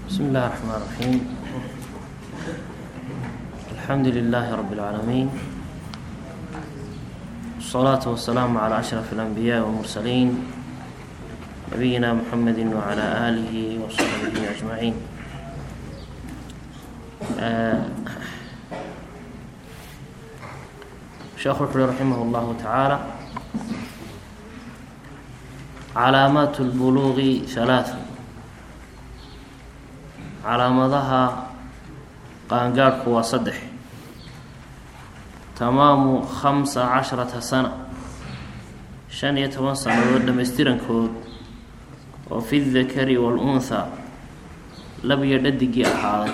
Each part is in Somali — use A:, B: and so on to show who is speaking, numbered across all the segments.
A: بسم الله الرحمن الرحيم الحمد لله رب العالمين والصلاة والسلام على أشرف الأنبياء والمرسلين نبينا محمد وعلى آله وصحبه أجمعين آه، شيخ وحده رحمه الله تعالى calaamaat اlbuluuqi halaatha calaamadaha qaangaadhku waa saddex tamaamu khamsa casharata sana shan iyo toban sannadood dhammaystirankood oo fi dakari wاlunhaa lab iyo dhadigii ahaaday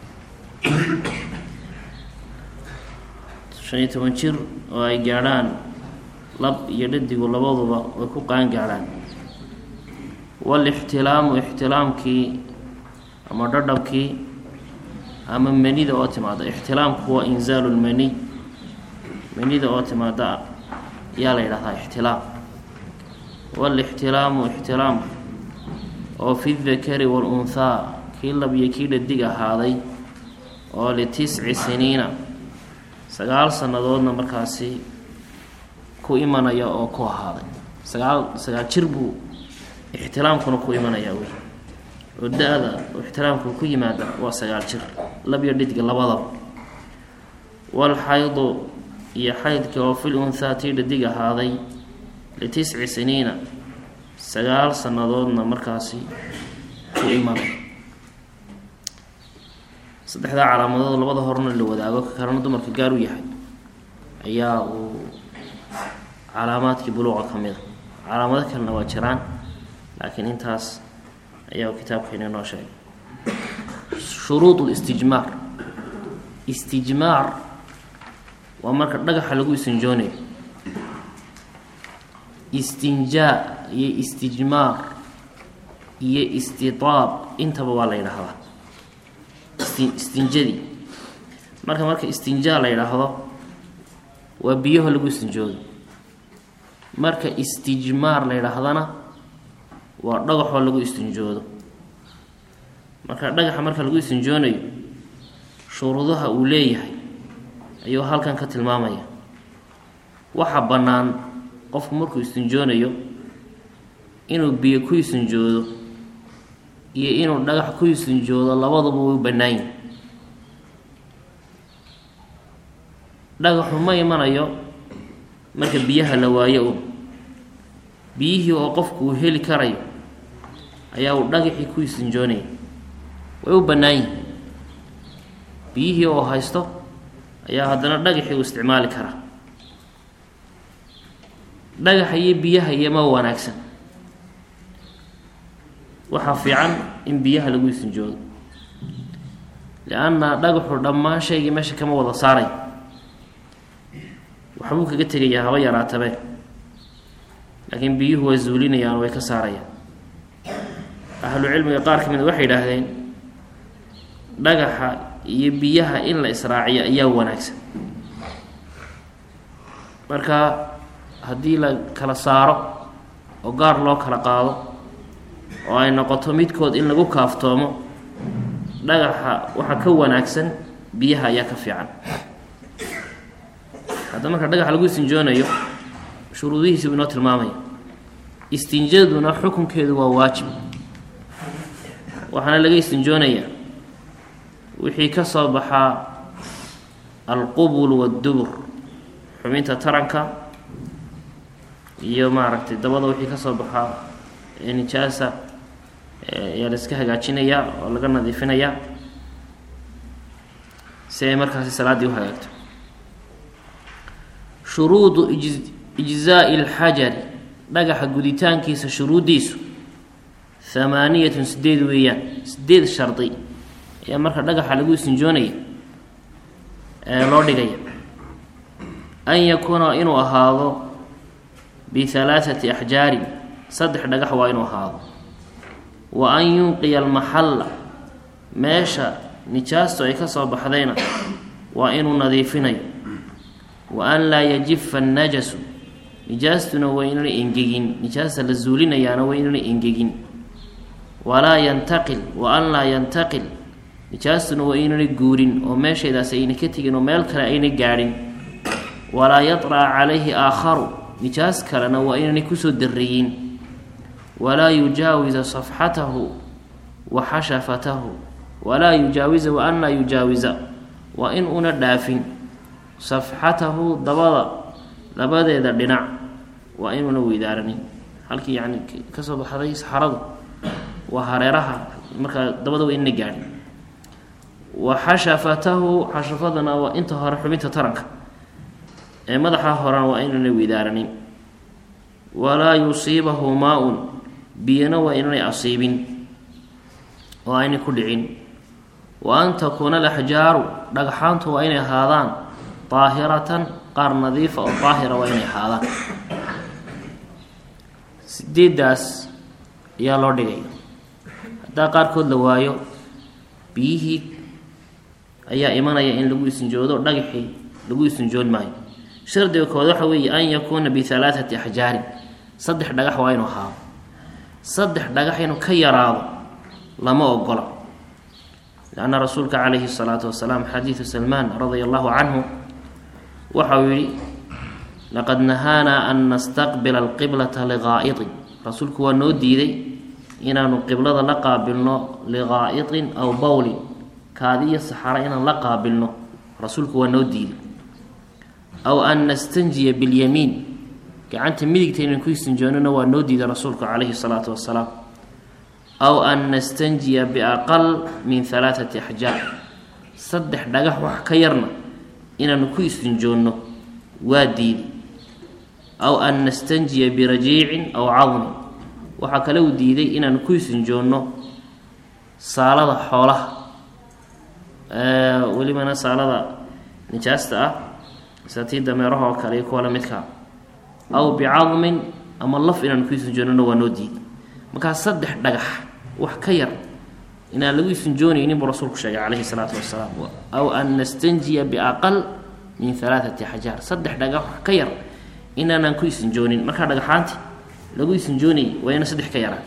A: shan iyo toban jir oo ay gaadhaan lab iyo dhadigu labaduba way ku qaangaadhaan walixtilaamu ixtilaamkii ama dhadhabkii ama manida oo timaada ixtilaamku waa inzaalu lmaniy manida oo timaada ayaa la yidhahdaa ixtilaam walixtilaamu ixtilaam oo fi dakari waalunhaa kii lab iyo kii dhadig ahaaday oo litisci siniina sagaal sannadoodna markaasi ku imanaya oo ku ahaaday sagaal sagaal jir buu ixtilaamkuna ku imanayaa wey oo da-da ixtiraamku ku yimaada waa sagaal jir lab iyo dhidga labadaba walxaydu iyo xaydka oo fil unhaa tii dhadig ahaaday litisci siniina sagaal sannadoodna markaasi ku imanay saddexdaa calaamadood labada horna la wadaago ka kalena dumarka gaar u yahay ayaa uu calaamaadkii buluuqa ka mid a calaamado kalena waa jiraan laakiin intaas ayaa kitaabkeena inoo sheegay shuruud listijmaar istijmaar waa marka dhagaxa lagu istinjoonayo istinjaa iyo istijmaar iyo istitaab intaba waa la yidhaahdaa isti istinjadii marka marka istinjaa la yidhaahdo waa biyaho lagu istinjoodo marka istijmaar la yidhaahdana waa dhagaxoo lagu istinjoodo marka dhagaxa marka lagu istinjoonayo shuruudaha uu leeyahay ayuu halkan ka tilmaamaya waxa bannaan qofku markuu istinjoonayo inuu biyo ku istinjoodo iyo inuu dhagax ku istinjoodo labaduba way bannaan yihin dhagaxu ma imanayo marka biyaha la waayo un biyihii oo qofku uu heli karayo ayaa uu dhagaxii ku istinjoonaya way u bannaan yihin biyihii oo haysto ayaa haddana dhagaxii uu isticmaali karaa dhagaxa iyo biyaha iyoma wanaagsan waxaa fiican in biyaha lagu istinjoodo li-anna dhagaxu dhammaan shaygii meesha kama wada saaray waxbuu kaga tegayaa haba yaraatabee laakiin biyuhu way zuulinayaan way ka saarayaan ahlu cilmiga qaar ka mida waxay yidhaahdeen dhagaxa iyo biyaha in la israaciyo ayaa wanaagsan marka haddii la kala saaro oo gaar loo kala qaado oo ay noqoto midkood in lagu kaaftoomo dhagaxa waxaa ka wanaagsan biyaha ayaa ka fiican hadda marka dhagaxa lagu istinjoonayo shuruudihiisibu inoo tilmaamaya istinjaduna xukunkeedu waa waajib waxaana laga istinjoonayaa wixii ka soo baxaa alqubul waddubur xubinta taranka iyo maaragtay dabada wixii ka soo baxaa nijaasa ayaa la iska hagaajinayaa oo laga nadiifinayaa si ay markaasi salaaddii u hagaagto shuruudu ijzaai alxajari dhagaxa guditaankiisa shuruuddiisu hamaaniyatun sideed weeyaan sideed shardi ayaa marka dhagaxa lagu istinjoonaya ee loo dhigaya an yakuuna inuu ahaado bihalaathati axjaarin saddex dhagax waa inuu ahaado wa an yunqiya almaxalla meesha nijaastu ay ka soo baxdayna waa inuu nadiifinayo wa an laa yajifa annajasu nijaastuna waa inuna engegin nijaasta la zuulinayaana waa inuna engegin walaa yantaqil wa an laa yantaqil nijaastuna waa inanay guurin oo meeshaydaas ayna ka tegin oo meel kale ayna gaadhin walaa yaطraca calayhi aakharu nijaas kalena waa inanay kusoo dariyin walaa yujaawisa safxatahu wa xashafatahu walaa yujaawisa wa an laa yujaawisa waa in una dhaafin safxatahu dabada labadeeda dhinac waa inuuna weydaaranin halkii yani kasoo baxday saxaradu waa hareeraha markaa dabada waa inna gaadhin wa xashafatahu xashafadana waa inta hore xubinta taranka ee madaxa horena waa inuuna weydaaranin walaa yusiibahu maa-un biyana waa inaanay asiibin oo aynay ku dhicin wa an takuuna alaxjaaru dhagxaantu waa inay ahaadaan daahiratan qaar nadiifa oo daahira waa inay ahaadaan sideedaas ayaa loo dhigay haddaa qaarkood la waayo biyihii ayaa imanaya in lagu isinjoodo dhagaxii lagu isinjoon maayo shardiga kood waxa weeye an yakuuna bihalaathati axjaarin saddex dhagax waa inuu ahaado saddex dhagax inuu ka yaraado lama ogola lanna rasuulka calayhi salaatu wasalaam xadiidu salmaan radia allahu canhu waxa uu yihi laqad nahaanaa an nastaqbila alqiblata liqaa'itin rasuulku waa noo diiday inaanu qiblada la qaabilno liqaa'itin aw bowlin kaadiyo saxara inaan la qaabilno rasuulku waa noo diiday aw an nastanjiya bilyamiin gacanta midigta inaan ku istinjoonana waa noo diiday rasuulku calayhi salaatu wasalaam aw an nastanjiya biaqal min halaathati axjaar saddex dhagax wax ka yarna inaanu ku istinjoonno waa diiday aw an nastanjiya birajiicin aw cadmin waxaa kale uu diiday inaanu ku istinjoonno saalada xoolaha welibana saalada nijaasta ah sida tii dameeraha oo kale iyo kuwa lamidkaa aw bicadmin ama laf inaanu ku istinjoonnona waa noo diiday markaa saddex dhagax wax ka yar inaan lagu istinjoonaynin buu rasuulku sheegay calayhi salaatu wasalaam aw an nastanjiya biaqal min halaathati axjaar saddex dhagax wax ka yar inaanaan ku isinjoonin markaa dhagaxaanti lagu isinjoonayay waa ina saddex ka yaraan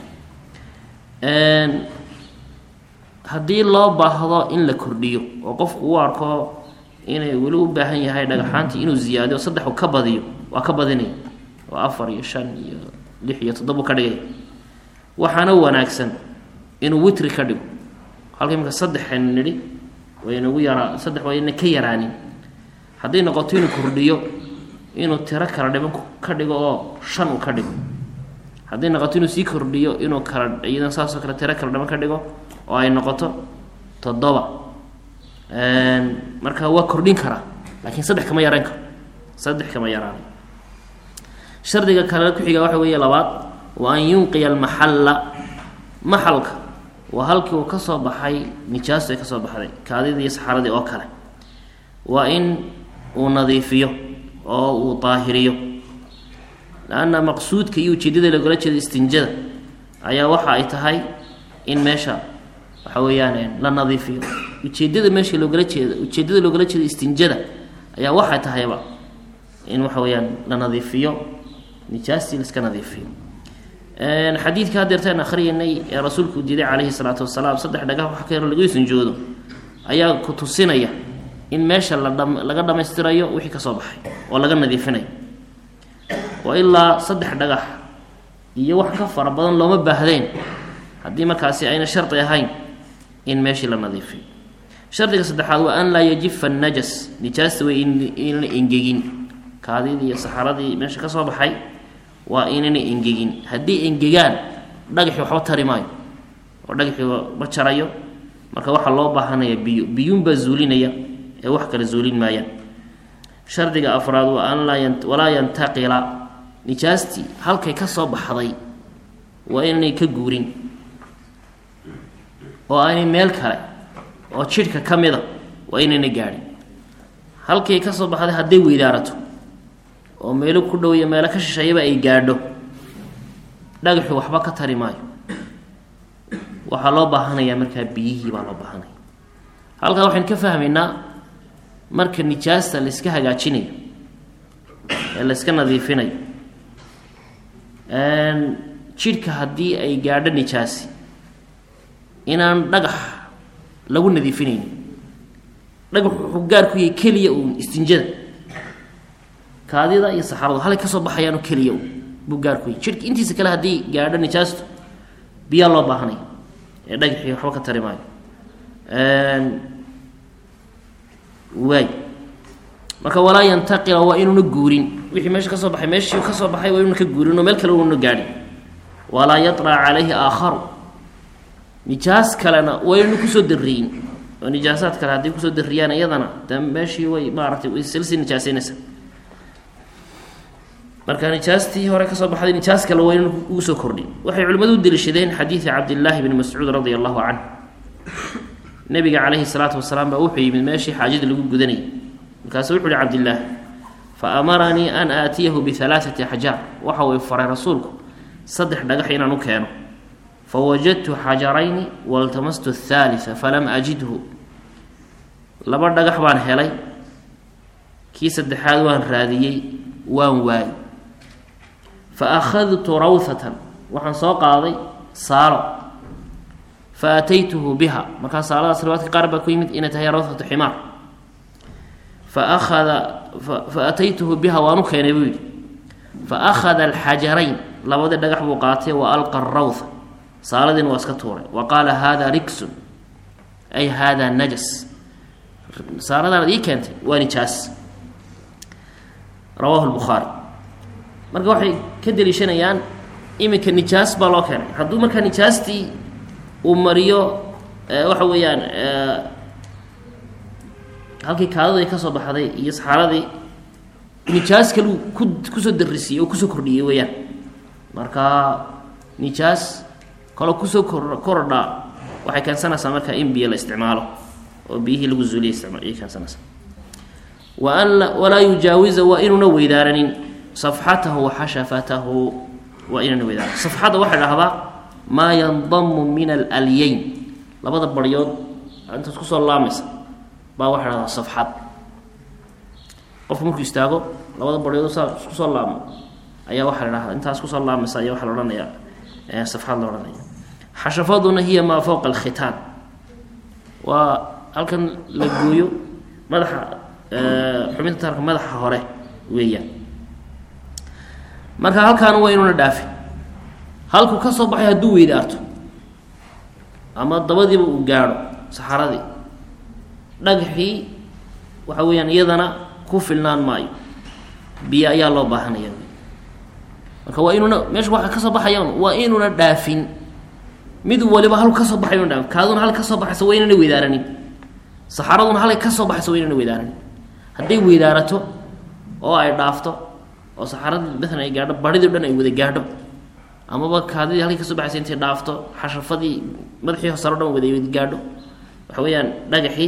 A: haddii loo baahdo in la kordhiyo oo qofku u arko inay weli u baahan yahay dhagaxaantii inuu ziyaadiyo saddex uu ka badiyo waa ka badinaya oo afar iyo shan iyo lix iyo toddobu ka dhigay waxaana wanaagsan inuu witri ka dhigo halka imika saddexaynu nidhi waynagu yaraa saddex wayna ka yaraanin hadday noqoto inuu kordhiyo inuu tiro kala dhiban ka dhigo oo shan uu ka dhigo hadday noqoto inuu sii kordhiyo inuu kala iyadan saasoo kale tiro kala dhiban ka dhigo oo ay noqoto toddoba marka waa kordhin karaa laakiin saddex kama yaraan karo saddex kama yaraan shardiga kale ku-xiga waxa weeye labaad wa an yunqiya almaxalla maxalka waa halkii uu ka soo baxay nijaastu ay ka soo baxday kaadidii iyo saxaradii oo kale waa in uu nadiifiyo oo uu daahiriyo lanna maqsuudka iyo ujeedada lagala jeeda istinjada ayaa waxa ay tahay in meesha waxa weeyaan la nadiifiyo ujeedada meesha loogala jeeda ujeedada loogala jeeda istinjada ayaa waxay tahayba in waxa weeyaan la nadiifiyo nijaastii laiska nadiifiyo xadiidka hadeertaan akhriyanay ee rasuulku diiday calayhi salaatu wasalaam saddex dhagax wax ka yaro lagu isinjoodo ayaa ku tusinaya in meesha la dha laga dhammaystirayo wixii ka soo baxay oo laga nadiifinayo oo ilaa saddex dhagax iyo wax ka fara badan looma baahdeen haddii markaasi ayna shardi ahayn in meeshii la nadiifiyo shardiga saddexaad waa an laa yajifa najas nijaasta way inana engegin kaadidii iyo saxaradii meesha ka soo baxay waa inana engegin haddii engegaan dhagaxii waxba tari maayo oo dhagaxii ma jarayo marka waxaa loo baahanaya biyo biyuunbaa zuulinaya ee wax kale zuulin maayaan shardiga afraad waa an laa walaa yantaqila nijaastii halkay ka soo baxday waa inanay ka guurin oo aanay meel kale oo jidhka ka mida waa inayna gaadhin halkay ka soo baxday hadday weydaarato oo meelo ku dhow iyo meelo ka shisheeyaba ay gaadho dhagaxu waxba ka tari maayo waxaa loo baahanayaa markaa biyihii baa loo baahanaya halkaa waxaynu ka fahmaynaa marka nijaasta la iska hagaajinayo ee la iska nadiifinayo jidhka haddii ay gaadho nijaasi inaan dhagax lagu nadiifinaynin dhagax wuxuu gaar ku yahay keliya uun istinjada kaadida iyo saxaradu halay kasoo baxayaano keliya uun buu gaar ku yahay jidhka intiisa kale haddii gaadho nijaastu biyaa loo baahanaya ee dhagaxii waxba ka tari maayo waay marka walaa yantaqila waa inuuna guurin wixii meesha kasoo baxay meeshii kasoo baxay waa inuuna ka guurin oo meel kale uuna gaadhin walaa yaطlac calayhi aakharu nijaas kalena waa inuuna kusoo dariyin oo nijaasaad kale hadday kusoo dariyaan iyadana de meeshii way maaragtay way silsii nijaasaynaysa marka nijaastii hore kasoo baxday nijaas kale waa inuuna ugu soo kordhin waxay culimmadu u deliishadeen xadiida cabdillaahi bni mascuud radia allahu canh nabiga calayhi salaatu wasalaam baa wuxuu yimid meeshii xaajada lagu gudanayay markaasu wuxu uhi cabdillaah fa amaranii an aatiyahu bihalaaثati axjaar waxa uu faray rasuulku saddex dhagax inaan u keeno fawajadtu xajarayni waltamastu athaalita falam ajidhu laba dhagax baan helay kii saddexaad waan raadiyey waan waayey fa akhadtu rawhatan waxaan soo qaaday saalo fa ataytuhu biha markaa saaladaas riwaadka qaar baa ku yimid inay tahay rawhatu ximaar fa akhada fa ataytuhu biha waan u keenay buu yidhi fa akhada alxajarayn labadii dhagax buu qaatay wa alqa rawha saaladiina waa iska tuuray wa qaala hada rigsun ay hada najas saaladaanad ii keentay waa nijaas rawahu lbukhaari marka waxay ka deliishanayaan iminka nijaas baa loo keenay hadduu markaa nijaastii uu mariyo waxa weeyaan halkii kaadadu ay kasoo baxday iyo saxaaradii nijaas kaluu ku kusoo darisiiyey oo kusoo kordhiyey weeyaan marka nijaas kaloo kusoo kor korodhaa waxay keensanaysaa marka in biyo la isticmaalo oo biyihii lagu zuuliya isticmaal ayay keensanaysaa wa an walaa yujaawiza waa inuuna weydaaranin safxatahu wa xashafatahu waa inuuna weydaaranin safxadda waxay dhahdaa maa yandamu min alalyayn labada baryood intaas kusoo laamaysa baa waxay dhahdaa safxad qofku markuu istaago labada baryood saa kusoo laamo ayaa waxaa la dhahdaa intaas kusoo laamaysa ayaa waxaa la odhanayaa safxad la odhanaya xashafaduna hiya maa fowqa alkhitaan waa halkan la gooyo madaxa xubinta taarka madaxa hore weeyaan marka halkaana waa inuuna dhaafin halkuu ka soo baxay hadduu weydaarto ama dabadiiba uu gaadho saxaradii dhagaxii waxa weeyaan iyadana ku filnaan maayo biyo ayaa loo baahanaya marka waa inuuna meesha waxa ka soo baxayaan waa inuuna dhaafin mid waliba halku ka soo baxay inu dhaafin kaaduna halka ka soo baxaysa waa inana weydaaranin saxaraduna halkay ka soo baxaysa waa inana weydaaranin hadday weydaarato oo ay dhaafto oo saxaradii maalan ay gaadho baridii o dhan ay wada gaadho amaba kaadidii halkay kasoo baxaysa intay dhaafto xashafadii madaxii hosaro dhan wada wada gaadho waxa weeyaan dhagaxii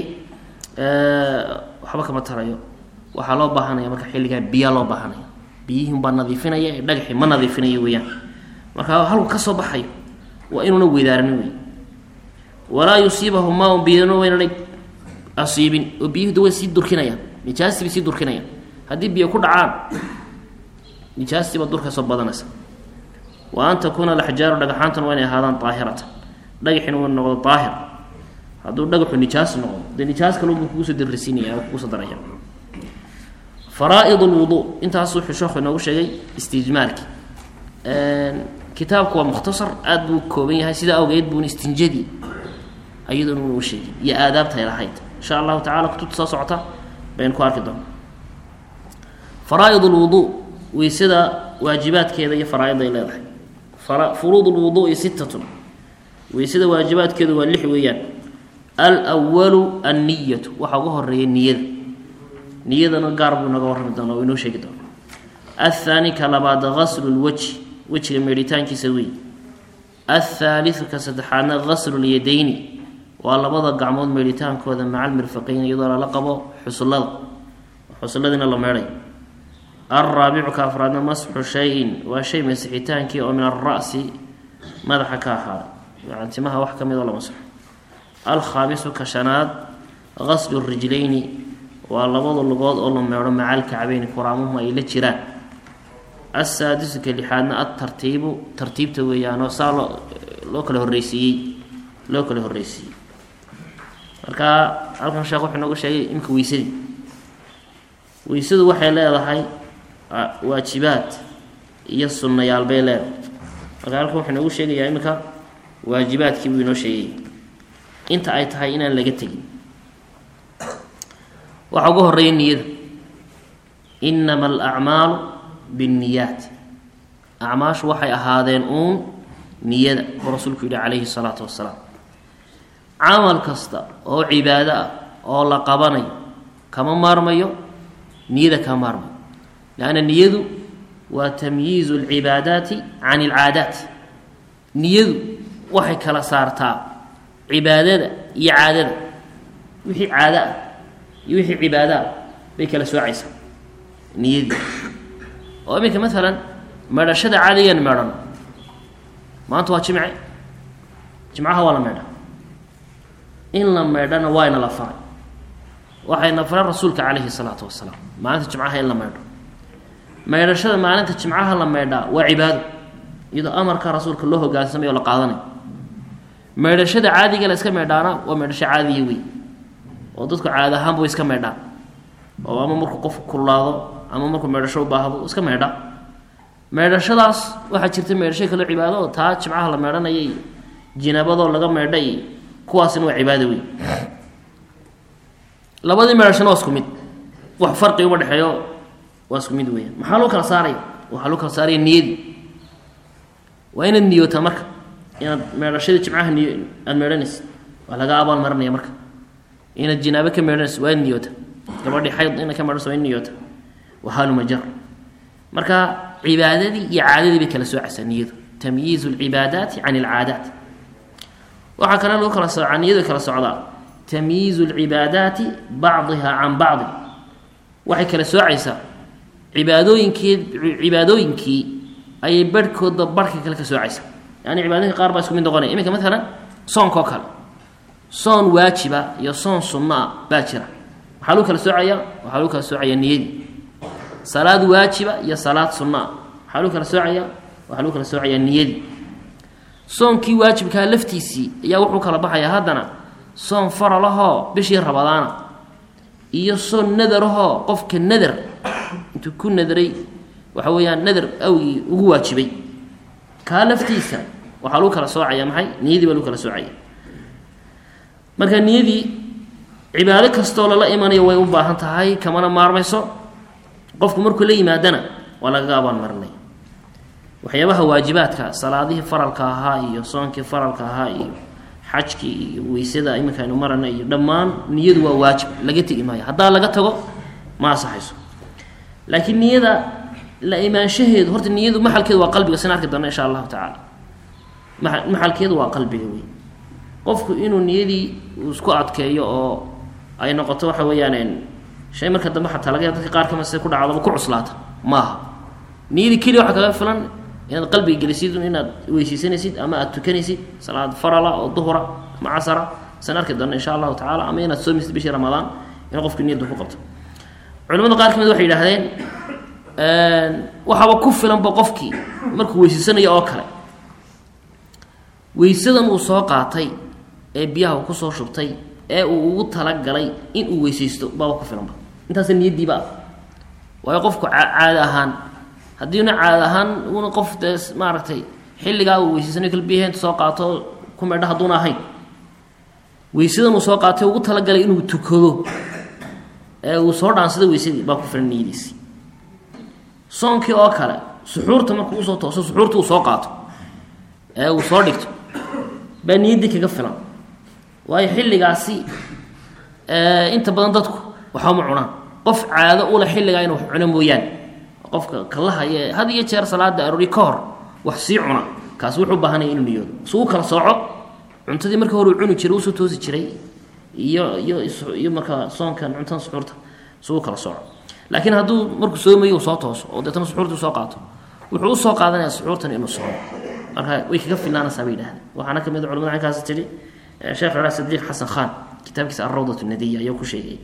A: waxba kama tarayo waxaa loo baahanaya marka xilligaa biyaa loo baahanaya biyihiin baa nadiifinaya ee dhagaxii ma nadiifinayo weeyaan marka halku ka soo baxayo waa inuuna weydaaranin wey walaa yusiibahu maa biyana waynana asiibin oo biyuhu way sii durkinayaan nijaastii bay sii durkinayaan haddii biyo ku dhacaan nijaastiiba durka soo badanaysa wa an takuuna alaxjaaru dhagaxaantuna waa inay ahaadaan daahiratan dhagaxina waa noqdo daahir hadduu dhagaxu nijaas noqdo dee nijaas kalunbuu kugu soo darrisiinaya oo kugu soo daraya faraaid lwuduu intaas wuxuu sheekhu inoogu sheegay istijmaalki kitaabku waa mukhtasar aada buu kooban yahay sidaa awgeed buuna istinjadii ayadoona unu sheegay iyo aadaabta ay lahayd insha allahu tacala kutubta soo socota baynu ku arki doona faraaid lwuduu weysada waajibaadkeeda iyo faraaidda ay leedahay furuud lwuduui sittatun weysada waajibaadkeedu waa lix weeyaan alwalu anniyatu waxaa uga horeeya niyada niyadana gaar buu naga warrami doona oo inoo sheegi doona athaani ka labaad gaslu lwajhi wejiga meedhitaankiisa wey athaaliu ka saddexaadna gaslu lyadayni waa labada gacmood meedhitaankooda maca almirfaqayn iyadoo lala qabo xusullada xusulladiina la meedhay alraabicu ka afraadna masxu shayin waa shay masixitaankii oo min alra'si madaxa ka ahaaday yani timaha wax ka mid oo la masaxo alkhaamisu ka shanaad gaslu rijlayni waa labada lugood oo la meedho maca alkacbeyni kuraamuhu ay la jiraan asaadisu ka lixaadna altartiibu tartiibta weeyaanoo saa loo loo kala horreysiiyey loo kala horreysiiyey marka halkan sheekh wuxuu nooga sheegay imika weysadii weysadu waxay leedahay waajibaad iyo sunnayaal bay leedahay marka halkan wuxuu noogu sheegayaa iminka waajibaadkii buu inoo sheegayay inta ay tahay inaan laga tegin waxaa uga horeeya niyada inama alacmaalu binniyaat acmaashu waxay ahaadeen uun niyada oo rasuulku yihi calayhi salaatu wasalaam camal kasta oo cibaado ah oo la qabanayo kama maarmayo niyada kama maarmayo leanna niyadu waa tamyiizu alcibaadaati can alcaadaat niyadu waxay kala saartaa cibaadada iyo caadada wixii caado ah iyo wixii cibaado ah bay kala soocaysaa niyadii oo iminka maalan meedhashada caadigan meedhan maanta waa jimce jimcaha waa la meedha in la meedhana waayna la faray waxayna faray rasuulka calayhi salaatu wasalaam maalinta jimcaha in la meedho meedhashada maalinta jimcaha la meedhaa waa cibaado iyadoo amarka rasuulka loo hogaansamay oo la qaadanayo meedhashada caadiga la iska meedhaana waa meedhasho caadiya wey oo dadku caadi ahaanba way iska meedhaan oo ama markuu qofku kululaado ama markuu meedhasho u baahdo iska meedha meedhashadaas waxaa jirta meedhasho kaloo cibaado oo taa jimcaha la meedhanaya iyo jinaabadoo laga meedha iyo kuwaasina waa cibaado wey labadii meedhashona waa isku mid wax farqi uma dhexeeyo waa isku mid weeyaan maxaa loo kala saaraya waxaa loo kala saaraya niyadii waa inaad niyootaa marka inaad meedhashadii jimcaha niyo aada meedhanaysid waa laga abaal marinaya marka inaad jinaabo ka meedhanaysid waa inaad niyoota gabadhii xayd inaad ka meedhanaysid waa in niyoota waa halumajar marka cibaadadii iyo caadadii bay kala soocaysaa niyadu tamyiizu alcibaadaati can alcaadaat waxaa kale lagu kala soocaa niyadu kala socdaa tamyiizu alcibaadaati bacdiha can bacdi waxay kala soocaysaa cibaadooyinkeed cibaadooyinkii ayay barhkoodba barhka kale ka soocaysaa yani cibaadooyinka qaar baa isku mid noqonaya iminka maalan soonka oo kale soon waajiba iyo soon sunno ah baa jira maxaa lagu kala soocayaa waxaa lagu kala soocayaa niyadii salaad waajiba iyo salaad sunno ah maxaa lagu kala soocayaa waxaa lagu kala soocayaa niyadii soonkii waajibkaa laftiisii ayaa wuxuu kala baxayaa haddana soon faralahoo bishii rabadaana iyo soon nadarahoo qofka nadar intuu ku nadaray waxa weeyaan nadar awgii ugu waajibay kaa laftiisa waxaa lagu kala soocaya maxay niyadii baa lagu kala soocaya marka niyadii cibaado kastoo lala imanayo way u baahan tahay kamana maarmayso qofku markuu la yimaadana waa lagaga abaalmarinaya waxyaabaha waajibaadka salaadihii faralka ahaa iyo soonkii faralka ahaa iyo xajkii iyo weysada iminka aynu marana iyo dhammaan niyadu waa waajib laga tegi maayo haddaa laga tago ma asaxayso laakiin niyada la imaanshaheedu horta niyadu maxalkeedu waa qalbiga sin arki doona insha allahu tacaala maa maxalkeedu waa qalbiga wey qofku inuu niyadii uu isku adkeeyo oo ay noqoto waxa weeyaan shay marka dambe xataa laga ya dadka qaar kamid si ku dhacdaba ku cuslaata maaha niyadii keliya waxaa kaga filan inaad qalbiga gelisid inaad weyseysanaysid ama aad tukanaysid salaad farala oo duhura ama casara san arki doona insha allahu tacala ama inaad soomaysid bishii ramadaan in qofku niyadda ku qabto culimada qaar kamid waxay yidhaahdeen waxaaba ku filanba qofkii markuu weyseysanayo oo kale weysadan uu soo qaatay ee biyaha uu kusoo shubtay ee uu ugu talagalay in uu weyseysto baaba ku filanba intaasa niyadiiba ah waayo qofku caada ahaan haddiina caada ahaan una qof dee maaragtay xilligaa uu weyseysanayo kala biyaha inta soo qaato ku medha hadduuna ahayn weysadan uu soo qaatay ugu talagalay inuu tukado ee uu soo dhaansada weysadii baa ku filan niyadiisii soonkii oo kale suxuurta markuu usoo tooso suxuurta uu soo qaato ee uu soo dhigto baa niyaddii kaga filan waayo xilligaasi inta badan dadku waxbama cunaan qof caado ule xilligaa inu wax cuno mooyaane qofka kalahaye had iyo jeer salaada aroori ka hor wax sii cuna kaasi wuxuu baahanaya inuu niyoodo su u kala sooco cuntadii markii hore uu cuni jiray usoo toosi jiray iyo iyo iyo markaa soonkan cuntada suxuurta su u kala sooco laakiin hadduu markuu soomayo uu soo tooso oo deetana suxuurta usoo qaato wuxuu usoo qaadanaya suxuurtan inuu soomo marka way kaga filnaanaysaa bay yidhahdeen waxaana kamid a culamada cinkaasi tidhi sheekh cala sadiiq xasan khan kitaabkiisa alrawdat nadiya ayuu ku sheegay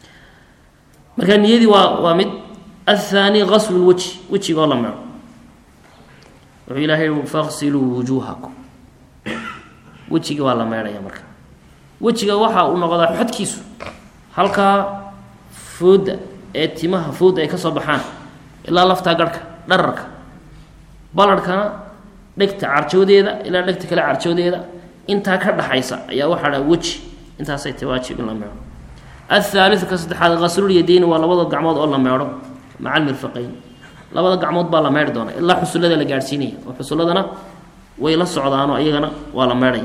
A: marka niyadii waa waa mid athaani gaslu lwajhi wejigoo la mero wuxuu ilaahay faqsiluu wujuuhakum wejigii waa la meydhaya marka wejiga waxa uu noqdaa xodkiisu halkaa fooda ee timaha fooda ay ka soo baxaan ilaa laftaa garhka dhararka balarhkana dhegta carjoodeeda ilaa dhegta kale carjoodeeda intaa ka dhaxaysa ayaa waxaa dhaa weji intaasay tahy waajib in la meedho athaaliu ka saddexaad qaslulyadeyni waa labada gacmood oo la meedho maca almirfaqayn labada gacmood baa la meedhi doona ilaa xusullada la gaadhsiinaya oo xusulladana way la socdaanoo iyagana waa la meedhaya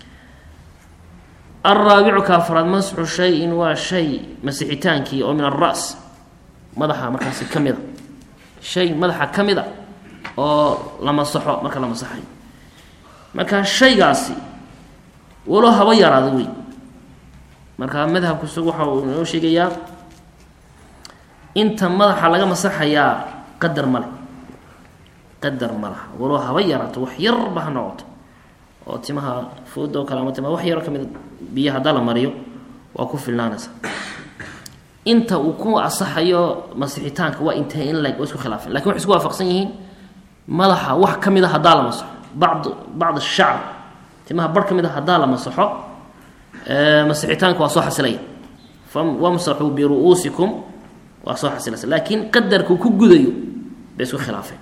A: alraabicu ka afraad masxu shayin waa shay masixitaankii oo min alras madaxa markaasi ka mid a shay madaxa ka mid a oo la masaxo marka la masaxayo marka shaygaasi walo haba yaraada wey marka madhabku isagu waxa uu inoo sheegayaa inta madaxa laga masaxayaa qadar male qadar ma laha walo haba yaraato wax yarba ha noqoto oo timaha fooda oo kale ama timaha wax yaro ka mid biyo haddaa la mariyo waa ku filnaanaysa inta uu ku asaxayo masixitaanka waa intee in leg waa isku khilaafeen lakin waxay isku waafaqsan yihiin madaxa wax ka mid a haddaa la masaxo bacd bacd shacr timaha bar ka mid a haddaa la masaxo masixitaanka waa soo xasilaya wamsaxuu biru'uusikum waa soo xasilaysa laakiin qadarkuu ku gudayo bay isku khilaafeen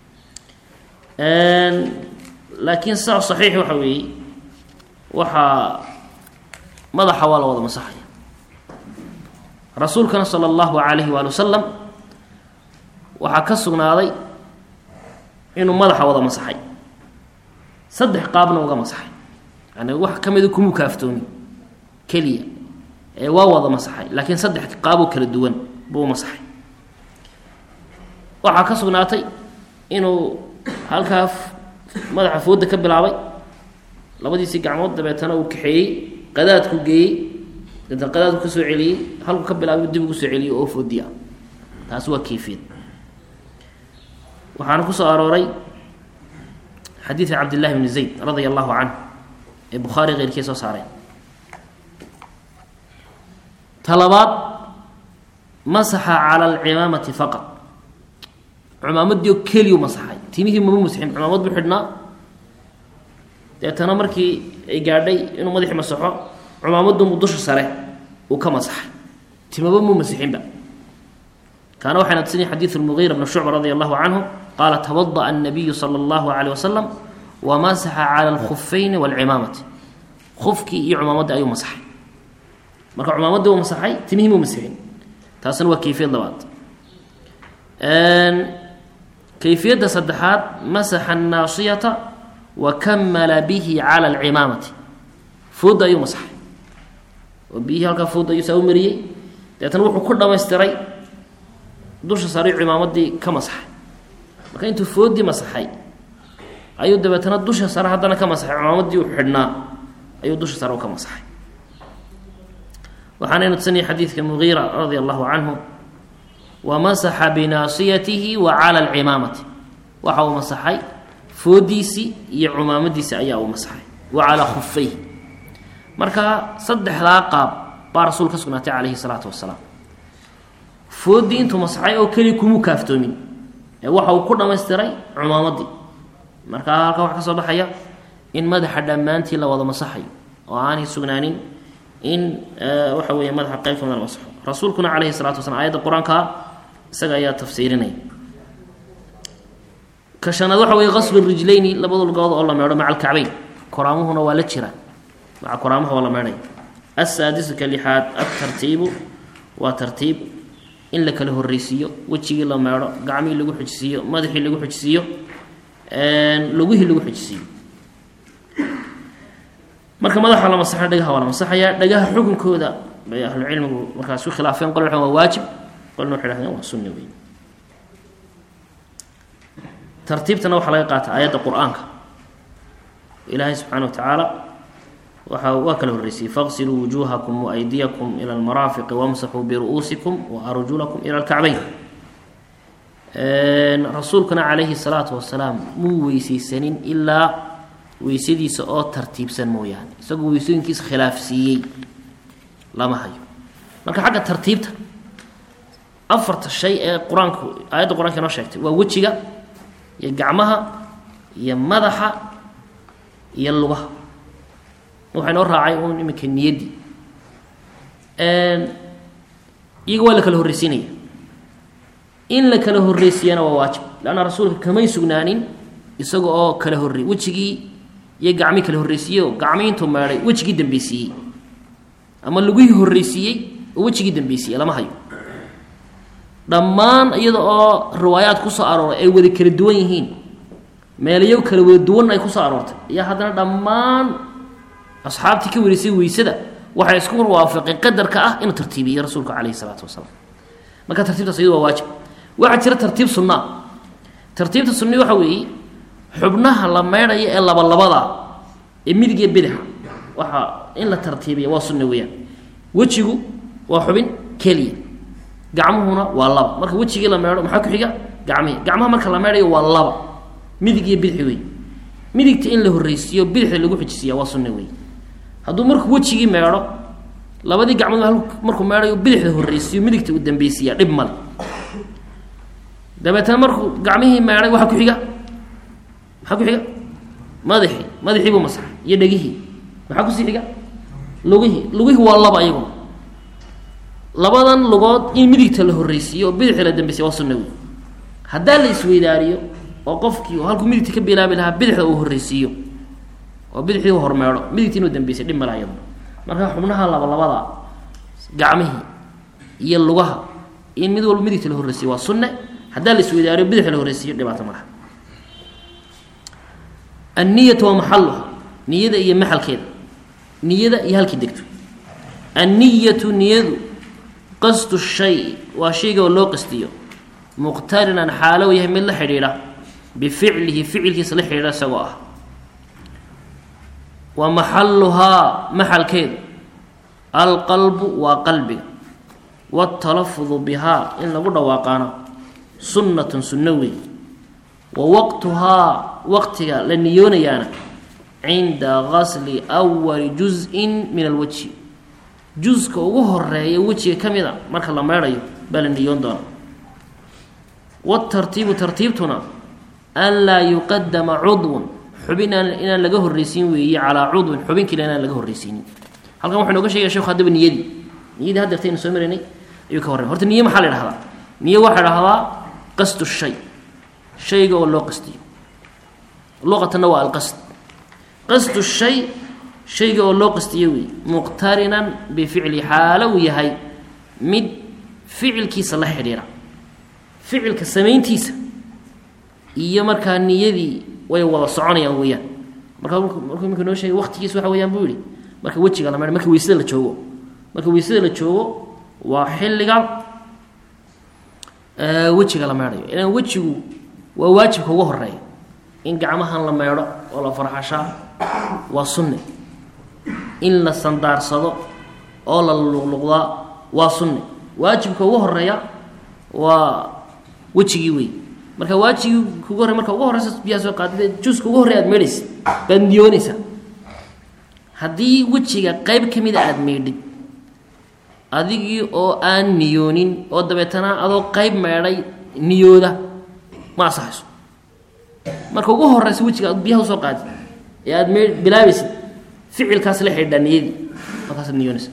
A: laakiin saa saxiix waxa weeye waxaa madaxa waa la wada masaxaya rasuulkana sala allahu calayhi waali wasalam waxaa ka sugnaaday inuu madaxa wada masaxay saddex qaabna uga masaxay yani wax ka mida kumuu kaaftoomi keliya ee waa wada masaxay laakiin saddex qaaboo kala duwan buu u masaxay waxaa ka sugnaatay inuu halkaa madaxa fooda ka bilaabay labadiisii gacmood dabeetana uu kaxeeyey qadaadku geeyey dabeetana qadaadku ka soo celiyey halku ka bilaabay dib ugu soo celiyey oo foodiya taasi waa kayfiyad waxaana ku soo arooray xadiidka cabdillahi bni zayd radia allahu canhu ee bukhaari keyrkii soo saareen talabaad masaxa cala alcimaamati faqad cumaamadii oo keliyu masaxay timihii mama masixin cumaamad buu xidhnaa deetana markii ay gaadhay inuu madaxii masaxo cumaamadunbu dusha sare uu ka masaxay timaba muu masixinba kaana waxayna tusinaya xadiidu lmugiira bni shucba radia allahu canhu qaala tawada'a annabiyu sala allahu calayh wasalam wa masaxa cala alkhufayni waalcimaamati khufkii iyo cumaamadii ayuu masaxay marka cumaamadii uu masaxay timihii muu masixin taasna waa kayfiyad labaad kayfiyadda saddexaad masaxa annaasiyata wa kamala bihi cala alcimaamati fooda ayuu masaxay oo biyihii halkaa fooda ayuu saa u mariyey deetana wuxuu ku dhamaystiray dusha sare cimaamadii ka masaxay marka intuu foodii masaxay ayuu dabeetana dusha sare haddana ka masaxay cimaamadii uu xidhnaa ayuu dusha sare u ka masaxay waxaanaynu tusanaya xadiidka mugiira radia allahu canhu wamasaxa binaasiyatihi wa cala alcimaamati waxa uu masaxay foodiisii iyo cumaamadiisi ayaa uu masaxay wa calaa khufayh marka saddexdaa qaab baa rasuul ka sugnaatay calayhi salaatu wasalaam foodii intuu masaxay oo keliya kumuu kaaftoomin ee waxa uu ku dhammaystiray cumaamadii marka halka waxa ka soo baxaya in madaxa dhammaantii la wada masaxayo oo aanay sugnaanin in waxa weeye madaxa qayb kamida la masaxo rasuulkuna calayhi salatu wasalaam aayadda qur-aanka isaga ayaa tafsiirinaya ka shanaad waxa weye qaslu rijlayni labada lugood oo la meedho maca alkacbayn koraamuhuna waa la jiraan maca koraamaha waa la meedhaya asaadisu ka lixaad altartiibu waa tartiib in la kala horreysiiyo wejigii la meedho gacmihii lagu xujisiiyo madaxii lagu xujisiiyo lugihii lagu xujisiiyo marka madaxa la masaxa dhagaha waa la masaxayaa dhagaha xukunkooda bay ahlucilmigu markaas ku khilaafeen qol waa waajib qolna waxay hahdeen waa sunni wey tartiibtana waxaa laga qaata aayadda qur-aanka ilaahay subxaana wa tacaala waxa waa kala horreysiyey faqsiluu wujuuhakum waaydiyakum ila almaraafiqi wamsaxuu biru'uusikum waarjulakum ila alkacbayn rasuulkuna calayhi salaatu wasalaam muu weyseysanin ilaa weysadiisa oo tartiibsan mooyaane isagoo weysooyinkiisa khilaafsiiyey lama hayo marka xagga tartiibta afarta shay ee qur-aanku aayadda qur-aanka inoo sheegtay waa wejiga iyo gacmaha iyo madaxa iyo lugaha waxaa inoo raacay uun iminka niyaddii iyaga waa la kala horreysiinaya in la kala horreysiiyana waa waajib leanna rasuulka kamay sugnaanin isaga oo kala horrey wejigii iyo gacmii kala horreysiiyey oo gacmii intuu meedhay wejigii dambeysiiyey ama lagihii horreysiiyey oo wejigii dambeysiiyey lama hayo dhammaan iyada oo riwaayaad ku soo arooray ay wada kala duwan yihiin meelayo kala wada duwan ay kusoo aroortay iyo haddana dhammaan asxaabtii ka wareysay weysada waxay isku waafaqeen qadarka ah inuu tartiibiyey rasuulku calayhi salaatu wasalaam marka tartiibtaas iyadu waa waajib waxaa jira tartiib sunnaa tartiibta sunni waxa weeye xubnaha la meydhaya ee labalabada ee midig iyo bidixa waxaa in la tartiibiya waa sunna weeyaan wejigu waa xubin keliya gacmuhuna waa laba marka wejigii la meedho maxaa ku xiga gacmihii gacmaha marka la meedhayo waa laba midig iyo bidixi wey midigta in la horreysiiyo bidixda lagu xijisiiya waa sunna wey hadduu markuu wejigii meedho labadii gacmood markuu meedhayo bidixda horreysiiyo midigta uu dambeysiiya dhib male dabeetana markuu gacmihii meedhay waxaa ku xiga maxaa ku xiga madaxii madaxii buu masaxay iyo dhegihii maxaa kusii xiga lugihii lugihii waa laba iyaguna labadan lugood in midigta la horreysiiyo oo bidixda la dambeysiya waa sunna wey haddaa la isweydaariyo oo qofkii halkuu midigta ka bilaabi lahaa bidixda uu horreysiiyo oo bidixdii u hormeedho midigtii inuu dambeysay dhib mala iyaduna marka xubnaha labalabada gacmihii iyo lugaha in mid walba midigta la horreysiyo waa sunne haddaa la isweydaariyo bidixda la horreysiiyo dhibaato malaha anniyatu waa maxaluha niyada iyo maxalkeeda niyada iyo halkii degto anniyatu niyadu qasdu shay waa shayga oo loo qastiyo muqtarinan xaalow yahay mid la xidhiidha bificlihi ficilkiisa la xidhiidha isagoo ah wa maxaluhaa maxalkeedu alqalbu waa qalbiga waatalafudu bihaa in lagu dhawaaqaano sunnatun sunno weey wa waqtuhaa waqtiga la niyoonayaana cinda gasli awali juz-in min alwajhi juska ugu horeeya wejiga ka mid a marka la meedhayo baa la niyoon doona watartiibu tartiibtuna an laa yuqadama cudwun xubin inaan laga horreysiin weeye calaa cudwin xubin kale inaan laga horreysiinin halkan wuxuu nooga shegaya sheku haddaba niyadii niyadii hadda taynu soo maraynay ayuu ka horrey horta niye maxaa la idhahdaa niye waxaa dhahdaa qasdu shay shayga oo loo qastiyo luqatanna waa alqasd qasdu shay shayga oo loo qastiyo weeye muqtarinan bificli xaalo uu yahay mid ficilkiisa la xidhiira ficilka samayntiisa iyo markaa niyadii way wada soconayaan weeyaan markaa markuu iminka noo sheegay waqtigiisa waxa weyaan buu yihi marka wejiga la meedho marka weysada la joogo marka weysada la joogo waa xilliga wejiga la meedhayo ilaan wejigu waa waajibka ugu horeeya in gacmahan la meedho oo la farxashaa waa sunne in la sandaarsado oo la luqluqdaa waa sunne waajibka ugu horeeya waa wejigii wey marka waajigii kugu horey marka ugu horeysa biyaa soo qaadida juuska ugu horrey aad meedhaysa baad niyoonaysaa haddii wejiga qeyb ka mida aada meedhid adigii oo aan niyoonin oo dabeetana adoo qeyb meedhay niyooda ma asaxayso marka ugu horeysa wejiga aad biyaha usoo qaadid ee aada mee bilaabaysid ficilkaas la xidhiidhaa niyadii markaasaad niyoonaysa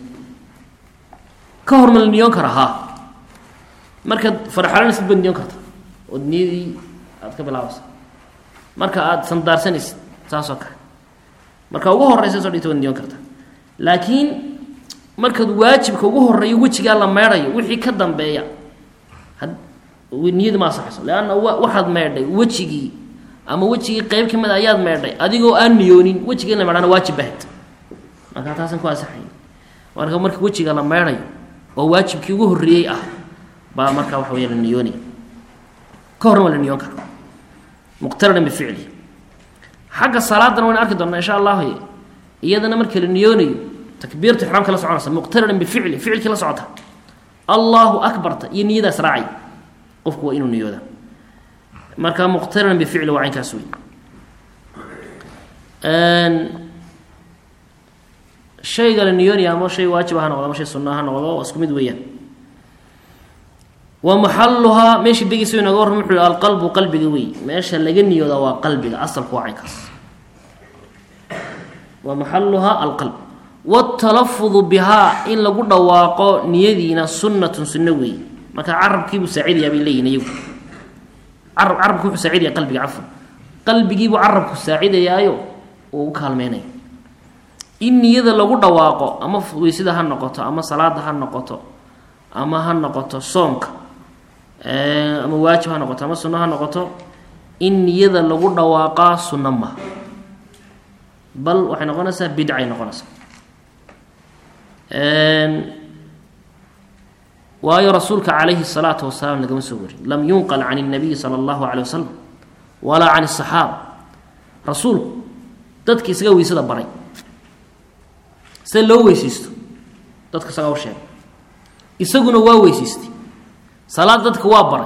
A: ka hor ma la niyoon karaa haa markaad farxalanaysid baad niyoon karta ood niyadii aad ka bilaabaysa marka aada sandaarsanaysid saasoo kale marka ugu horeysa soo dhigta waad niyoon karta laakiin markaad waajibka ugu horeeyo wejigaa la meedhayo wixii ka dambeeya niyadii ma asaxayso leanna waxaad meedhay wejigii ama wejigii qeyb ka mid a ayaad meedhay adigoo aan niyoonin wejiga in la meedhana waajib bahad marka taasan ku asaxay marka marka wejiga la meedhayo oo waajibkii ugu horreeyey ah baa markaa waxa weya la niyoonaya ka horna waa la niyoon kara muqtarinan bificli xagga salaadana waynu arki doonaa insha allahu iyadana marka la niyoonayo takbiirta ixraamka la soconaysa muqtarinan bificli ficilkii la socota allahu akbarta iyo niyadaas raacay qofku waa inuu niyooda marka muqtarinan bificli waa caynkaas wey shayga la niyoonaya ama shay waajib ha noqdo ama shay sunna ha noqdo waa isku mid weeyaan wa maxaluhaa meesha degeysa inaga warram wuxuu yihi alqalbu qalbiga wey meesha laga niyooda waa qalbiga asalku waa caynkaas wa maxaluhaa alqalb wاtalafudu bihaa in lagu dhawaaqo niyadiina sunnatun sunno weeye marka carabkiibuu saacidayaa bay leeyihin iyagu carab carabki wuxuu saacidaya qalbiga cafan qalbigiibuu carabku saacidayaayo uu u kaalmeynaya in niyada lagu dhawaaqo ama weysada ha noqoto ama salaada ha noqoto ama ha noqoto soonka ama waajib ha noqoto ama sunno ha noqoto in niyada lagu dhawaaqaa sunno maha bal waxay noqonaysaa bidcay noqonaysaa waayo rasuulka calayhi الsalaatu wasalaam lagama soo warin lam yunqal can الnabiyi salى اllahu alيه wasalam walaa can الصaxaaba rasuulku dadka isaga weysada baray sida loo weysaysto dadka isagaa u sheegay isaguna waa weysaystay salaad dadka waa baray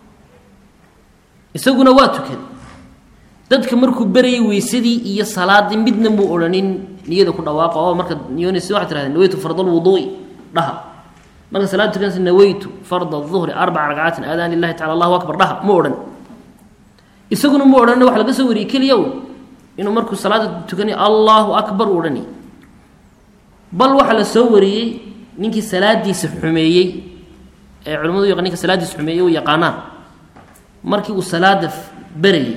A: isaguna waa tukaday dadka markuu berayay weysadii iyo salaadii midna muu odhanin niyada ku dhawaaqa oo marka niyoonaysa waxad tirahdeen naweytu farda lwuduu'i dhaha marka salaad tukanaysa naweytu farda duhri arbaca ragcaatin aadaan lilahi tacala allahu akbar dhaha mu odhan isaguna mu odhan wax laga soo wariyey keliya un inuu markuu salaada tukanay allahu akbar u odhanay bal waxaa la soo wariyey ninkii salaadiisa xumeeyey ee culimadu yaq ninka salaadiisa xumeeyey u yaqaanaan markii uu salaada berayey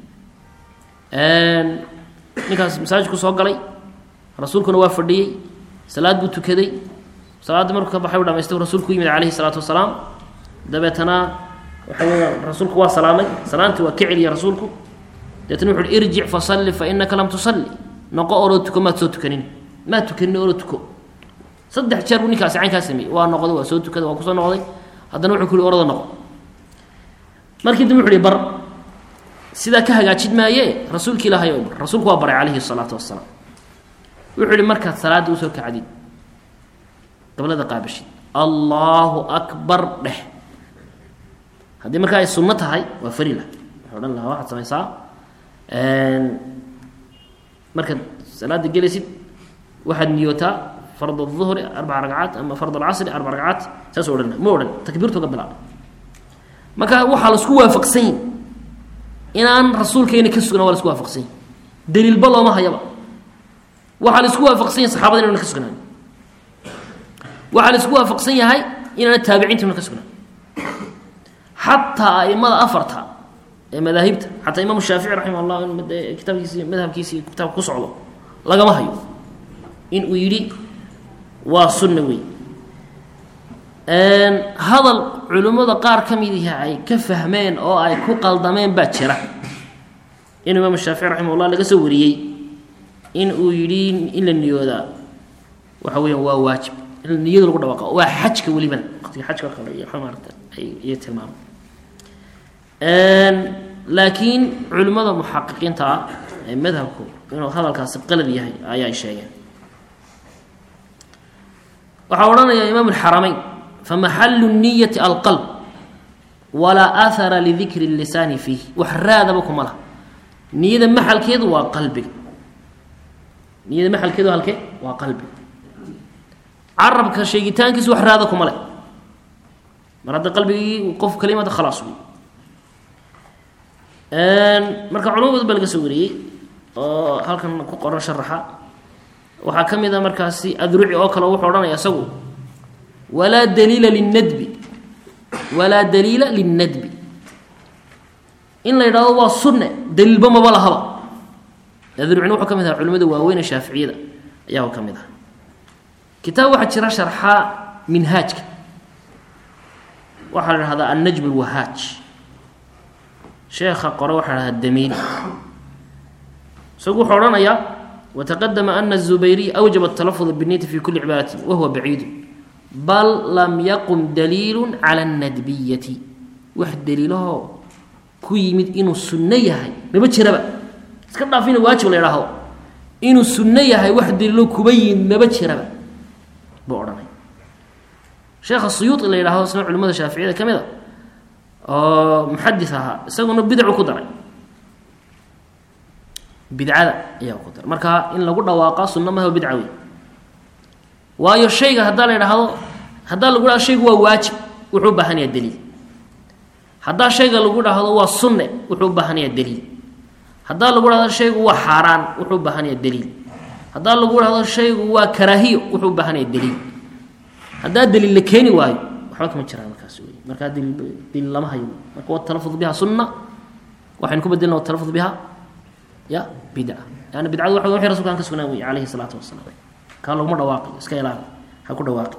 A: ninkaas masaajidku soo galay rasuulkuna waa fadhiyey salaad buu tukaday salaaddii markuu ka baxay u dhamaystay rasuulku u yimid calayhi salaatu wasalaam dabeetana waxa weeyaan rasuulku waa salaamay salaantii waa ka celiyay rasuulku dabeetana wuxu uhi irjic fasalli fa inaka lam tusalli noqo oroo tuko maad soo tukanin maad tukanin oroo tuko saddex jeer buu ninkaasi caynkaa sameeyey waa noqday waa soo tukaday waa kusoo noqday haddana wuxuu ku uhi orada noqo markii dambe wuxu uhi bar sidaa ka hagaajid maaye rasuulki ilaahay oo bar rasuulku waa baray calayhi salaatu wasalaam wuxuu ihi markaad salaadda usoo kacdid gablada qaabashid allaahu akbar dheh haddii markaa ay sunno tahay waa fari lah wuxuu odhan lahaa waxaad samaysaa markaad salaada gelaysid waxaad niyootaa fard الظuhri arbaca ragcaat ama fard اlcasri arbac ragcaat saasuu odhan ma odhan takbiirtu ka bilaabay marka waxaa laisku waafaqsanyi inaan rasuulkeena ka sugna waa la isku waafaqsany daliilba looma hayaba waxaa la isku waafaqsan yahay saxabada inana ka sugnaan waxaa la isku waafaqsan yahay inaana taabiciinta ka sugnaan xataa aimada afarta ee madaahibta xataa imaam shaafici raximah llah kitaabkiisi madhabkiisi kitaabka ku socdo lagama hayo in uu yidhi waa sunna wey hadal culimmada qaar ka mid ihi ay ka fahmeen oo ay ku qaldameen baa jira in imaam shaafici raximah llah laga soo wariyey in uu yidhi in la niyoodaa waxa weeyaan waa waajib in niyada lagu dhawaaqo waa xajka welibana waqtiga xajka oo kale iyo maarata ay tilmaamo laakiin culimmada muxaqiqiinta ah ee madhabku inuu hadalkaasi qalad yahay ayaa sheegeen waxaa odhanaya imaam alxaramayn famaxalu niyati alqalb walaa ahara lidikri lisaani fiih wax raadaba kuma laha niyada maxalkeedu waa qalbiga niyada maxalkeedu halke waa qalbiga carabka sheegitaankiisu wax raada kuma leh mar hadda qalbigii qof kalimada khalaas wey marka culamo badan baa laga soo wariyey oo halkan ku qoran sharaxa waxaa ka mid a markaasi adruci oo kale wuxuu odhanaya isagu walaa daliila linnadbi walaa daliila linnadbi in la yidhahdo waa sunne daliilba maba lahaba adrucina wuxuu ka mid aha culimada waaweyne shaaficiyada ayaa ka mid aha kitaab waxaa jira sharxa minhaajka waxaa la dhahdaa annajm alwahaaj sheekha qore waxaa la dhahdaa damiili isagu wuxuu odhanayaa wataqadama ana الzubayriy awjaba الtalafud binniyati fi kuli cibaadati wahuwa baciidu bal lam yaqum daliilu cala اnnadbiyati wax daliilahoo ku yimid inuu sunno yahay maba jiraba iska dhaaf ina waajib la idhaahdo inuu sunno yahay wax daliilo kuba yimid maba jiraba buu odhanay sheekha suyuuطi la yidhahdo isna culimada shaaficiyada ka mid a oo muxadis ahaa isaguna bidcu ku daray bidcada ayaa ku daray marka in lagu dhawaaqa sunno maha bidca wey waayo shayga haddaa la idhaahdo haddaa lagu dhahdo shaygu waa waajib wuxuu u baahanayaa daliil haddaa shayga lagu dhahdo waa sunne wuxuu u baahanayaa daliil haddaa lagu dhahdo shaygu waa xaaraan wuxuu u baahanayaa daliil haddaa lagu dhahdo shaygu waa karaahiyo wuxuu u baahanaya daliil haddaa daliil la keeni waayo waxba kama jiraan markaas wey markaa daliil daliil lama hayo marka watalafud biha sunna waxaynu ku bedelna watalafud biha ya bidca yani bidcadu waxa wixii rasulka aan ka sugnaan wey calayhi salaatu wasalaam kaa laguma dhawaaqi iska ilaali ha ku dhawaaqi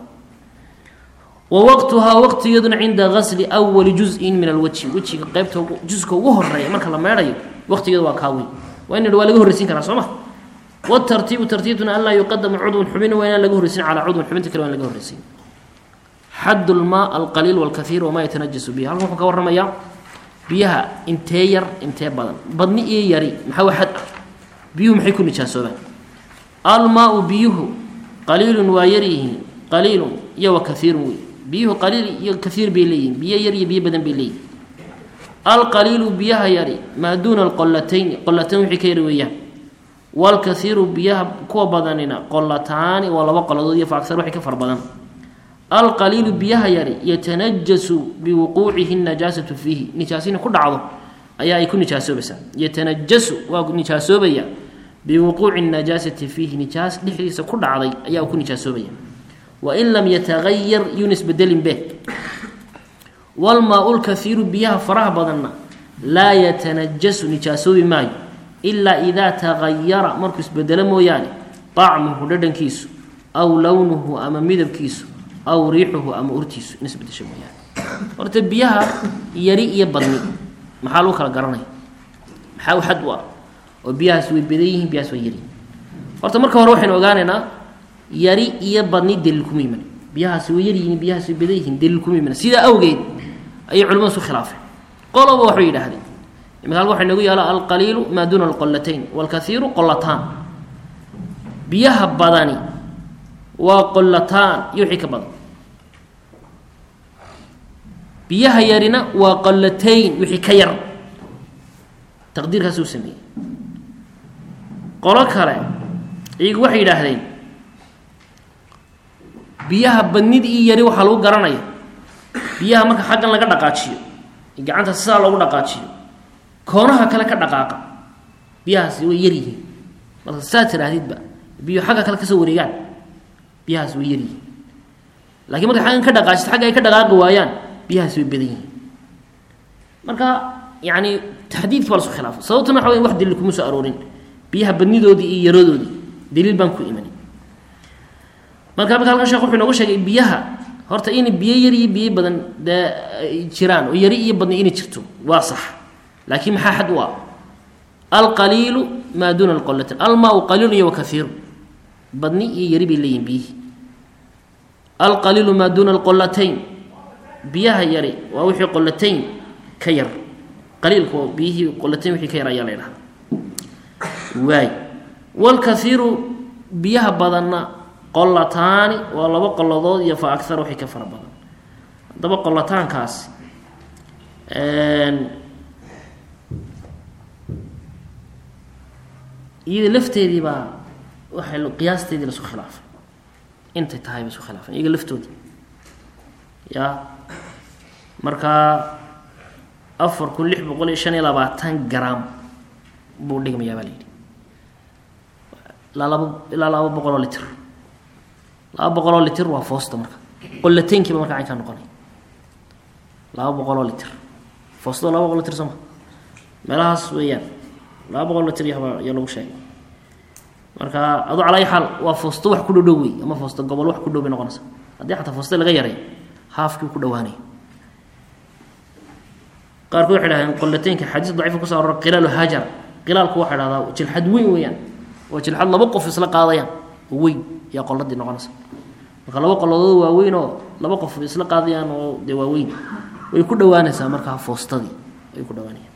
A: wa waqtuhaa waqtigeeduna cinda gasli awali juzin min alwajhi wejiga qeybta juska ugu horeeya marka la meedhayo waqtigeedu waa kaa weyn waa in waa laga horreysin karaa soo ma wtartiibu tartiibtuna an laa yuqadama cudwun xubin waa inaan laga horreysin calaa cudwin xubinta kale waan laga horreysin xad lmaa alqaliil walkaiir wamaa yatanajasu bihi halkan wuxuu ka warramayaa biyaha intee yar intee badan badni iyo yari maxaa wa xad ah biyuhu maxay ku nijaasoobaan almaau biyuhu qaliilun waa yaryihiin qaliilun iyo wa kaiirun wey biyuhu qaliil iyo kaiir bay leeyihin biyo yar iyo biyo badan bay leeyihin alqaliilu biyaha yari maa duuna alqolatayn qolatayn wixii ka yari weeyaan walkaiiru biyaha kuwa badanina qolataani waa laba qoladood iyo faagtar waxay ka far badan alqaliilu biyaha yari yatanajasu biwuquucihi najaasatu fiihi nijaasina ku dhacdo ayaa ay ku nijaasoobaysaa yatanajasu waa nijaasoobaya biwuquuci najaasati fiihi nijaas dhexdiisa ku dhacday ayaa ku nijaasoobaya wain lam yatagayar yunis bedelin be walmaa-u lkaiiru biyaha faraha badanna laa yatanajasu nijaasoobi maayo ilaa idaa tagayara markuu isbedelo mooyaane طacmuhu dhadhankiisu aw lownuhu ama midabkiisu aw riixuhu ama urtiisu in isbedesho mooyaane horta biyaha yari iyo badni maxaa lagu kala garanaya maxaa u xad u ah oo biyahaas way badan yihiin biyahaas way yaryihin horta marka hore waxaynu ogaanaynaa yari iyo badni daliil kuma iman biyahaasi way yaryihiin biyahaas way badan yihiin daliil kuma iman sidaa awgeed ayay culimadu isu khilaafeen qoloba waxay yidhaahdeen imika halka waxa inagu yaala alqaliilu maa duuna alqolatayn walkaiiru qolataan biyaha badani waa qolataan iyo wixii ka badan biyaha yarina waa qolatayn wixii ka yar taqdiirkaas uu sameeyey qolo kale iyagu waxay yidhaahdeen biyaha badnid iyo yari waxaa lagu garanaya biyaha marka xaggan laga dhaqaajiyo gacanta sidaa loogu dhaqaajiyo koonaha kale ka dhaqaaqa biyahaasi way yar yihiin marka saa tiraahdidba biyo xagga kale kasoo wareegaan biyahaasi way yaryihiin lakiin marka xaggan ka dhaqaajid xagga ay ka dhaqaaqi waayaan biyahaasi way badan yihiin marka yani taxdiidki baa lasu khilaafay sababtuna waxa wey wax daliil kuma soo aroorin biyaha badnidoodii iyo yaradoodii daliil baan ku imanin marka marka halkan shekh wuxuu inoogu sheegay biyaha horta in biyo yar iyo biyo badan dee jiraan oo yari iyo badni inay jirto waa sax laakiin maxaa xad u ah alqaliilu maa duuna alqolatayn almaau qaliilun iyo wakaiiru badni iyo yari bay leeyihin biyihii alqaliilu maa duuna alqolatayn biyaha yari waa wixii qolatayn ka yar qaliilku waa biyihii qolatayn wixii ka yar ayaa la ydhahda waay walkaiiru biyaha badanna qolataani waa laba qoladood iyo fa agar wixii ka fara badan haddaba qolataankaasi iyada lafteedii baa waxay qiyaasteedii laisku khilaafay intay tahay ba isku khilaafeen iyaga laftoodii ya markaa afar kun lix boqol iyo shan iyo labaatan gram buu dhigmayaa baa la yidhi ilaa laba ilaa laba boqol oo litr laba boqol oo litr waa foosta marka qolataynkiiba marka caynkaa noqonay laba boqol oo litr foostado laba boqol litr sooma meelahaas weeyaan laba boqol litr yahbaa ayaa lagu sheegay marka adu calaa ayi xaal waa foosto wax ku dhodhow wey ama foosto gobol wax ku dhow bay noqonaysa haddii xataa foosta laga yaray haafkii ku dhawaanay qaarkood waxay dhahdeen qolataynka xadiis daciifa kuso arora qilaalu hajar qilaalku waxay dhahdaa jilxad weyn weeyaan waa jilxad laba qof isla qaadayaan oo weyn yaa qoladii noqonaysa marka laba qoladood waaweyn oo laba qof isla qaadayaan oo dee waaweyn way ku dhawaanaysaa markaa foostadii way ku dhawaanayaan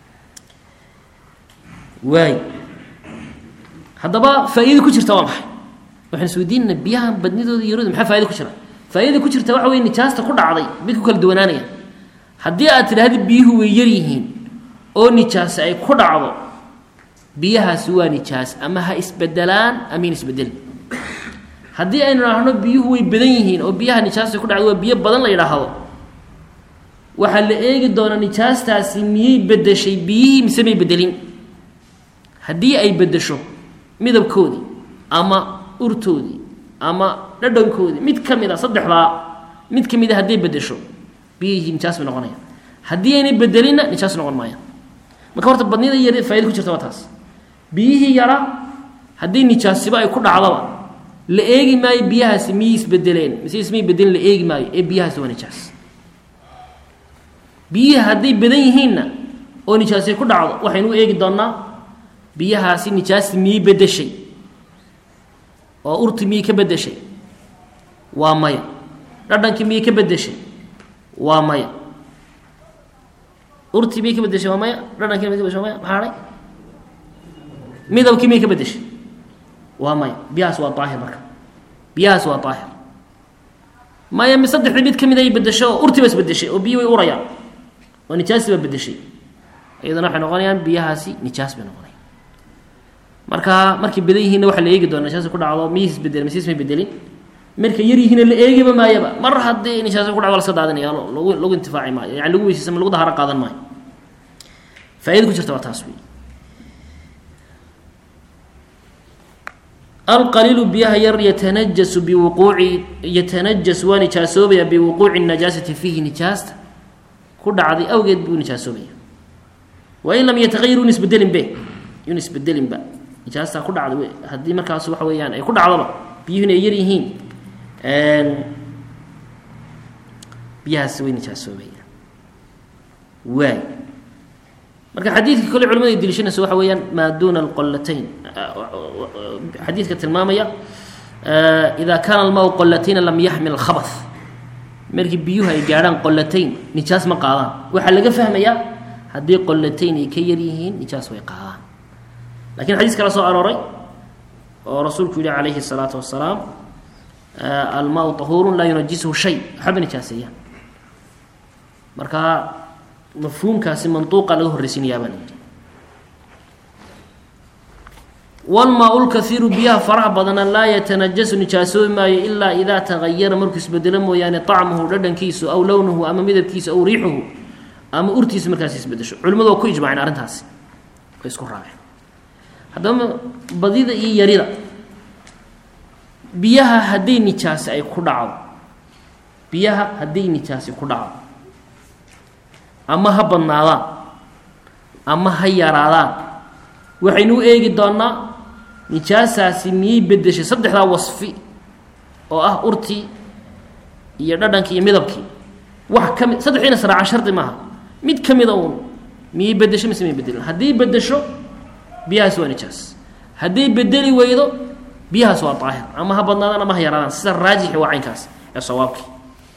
A: waay haddaba faa-idada ku jirta waa maxay waxaan isweydiinana biyahan badnidooda yarooda maxaa faida ku jira faa-idada ku jirta waxa wey nijaasta ku dhacday mid ku kala duwanaanaya haddii aad tidhaahda biyuhu way yar yihiin oo nijaas ay ku dhacdo biyahaasi waa nijaas ama ha isbedelaan ama in isbedelin haddii aynu idhaahno biyuhu way badan yihiin oo biyaha nijaasta ku dhacdo waa biyo badan la yidhaahdo waxaa la eegi doonaa nijaastaasi miyay bedeshay biyihii mise may bedelin haddii ay bedesho midabkoodii ama urtoodii ama dhadhankoodii mid ka mid a saddexdaa mid ka mid a hadday bedesho biyihii nijaas bay noqonayaan haddii aynay bedelinna nijaas noqon maayaan marka horta badnida yar faida ku jirta waa taas biyihii yaraa haddii nijaasiba ay ku dhacdaba la eegi maayo biyahaasi miyay isbedeleen mise ismay bedelin la eegi maayo ee biyahaasi waa nijaas biyihii hadday badan yihiinna oo nijaasi ku dhacdo waxaynu u eegi doonnaa biyahaasi nijaasi miyay bedeshay oo urti miyay ka bedeshay waa maya dhadhankii miyay ka bedeshay waa maya urtii miyay ka bedeshay waa maya dhadhankii miyay ka bedeshay waa maya maxaa hadhay midabkii miyay ka bedeshay waa maya biyahaas waa daahir marka biyahaas waa daahir maya mi saddexdii mid ka mid ay bedesho oo urtii ba isbedeshay oo biyi way urayaan oo nijaasi baa bedeshay iyadana waxay noqonayaan biyahaasi nijaas bay noqonayaan marka markay badan yihiinna waxaa la eegi doona nijaasi ku dhacdo miyihis isbedelin misiis may bedelin markay yar yihiinna la eegiba maayaba mar haddii nijaasi ku dhacdo la iska daadinaya lagu lagu intifaaci maayo yani lagu weysaysan lagu daharo qaadan maayo faaida ku jirta waa taas wey alqaliilu biyaha yar yatanajasu biwuquuci yatanajas waa nijaasoobaya biwuquuci najaasati fiihi nijaasta ku dhacday awgeed buu nijaasoobaya wain lam yataqayar un isbedelin be yun isbedelinba nijaastaa ku dhacday haddii markaas waxa weeyaan ay ku dhacdoba biyuhuna ay yar yihiin biyahaas way nijaasoobaya waay marka xadiidka kole culimadu ay deliishanayso waxa weeyaan maa duuna alqolatayn xadiidka tilmaamaya ida kaana almaau qolatayna lam yaxmil khabath markii biyuhu ay gaadhaan qolatayn nijaas ma qaadaan waxaa laga fahmayaa haddii qolatayn ay ka yar yihiin nijaas way qaadaan lakiin xadiis kala soo arooray oo rasuulku yihi calayhi الsalaatu wasalaam almaau طahuuru laa yunajisuhu shay waxba nijaaseeyaan marka mafhuumkaasi manduuqa laga horreysiinayaa baa layidhi walmaa lkaiiru biyaha faraha badana laa yatanajasu nijaasoobi maayo ilaa idaa tagayara markuu isbedelo mooyaane طacmuhu dhadhankiisu aw lownuhu ama midabkiisu aw riixuhu ama urtiisu markaas isbedesho culimadu waa ku ijmaceen arrintaasi way isku raaceen haddaba badida iyo yarida biyaha hadday nijaasi ay ku dhacdo biyaha hadday nijaasi ku dhacdo ama ha badnaadaan ama ha yaraadaan waxaynu u eegi doonnaa nijaasaasi miyay bedeshay saddexdaa wasfi oo ah urtii iyo dhadhankii iyo midabkii wax ka mid saddexiina saraaca shardi maaha mid ka mida uun miyay bedesho mise miyay bedelin haddii bedesho biyahaas waa nijaas hadday bedeli weydo biyahaas waa daahir ama ha badnaadaan ama ha yaraadaan sida raajixi waa caynkaas ee sawaabkii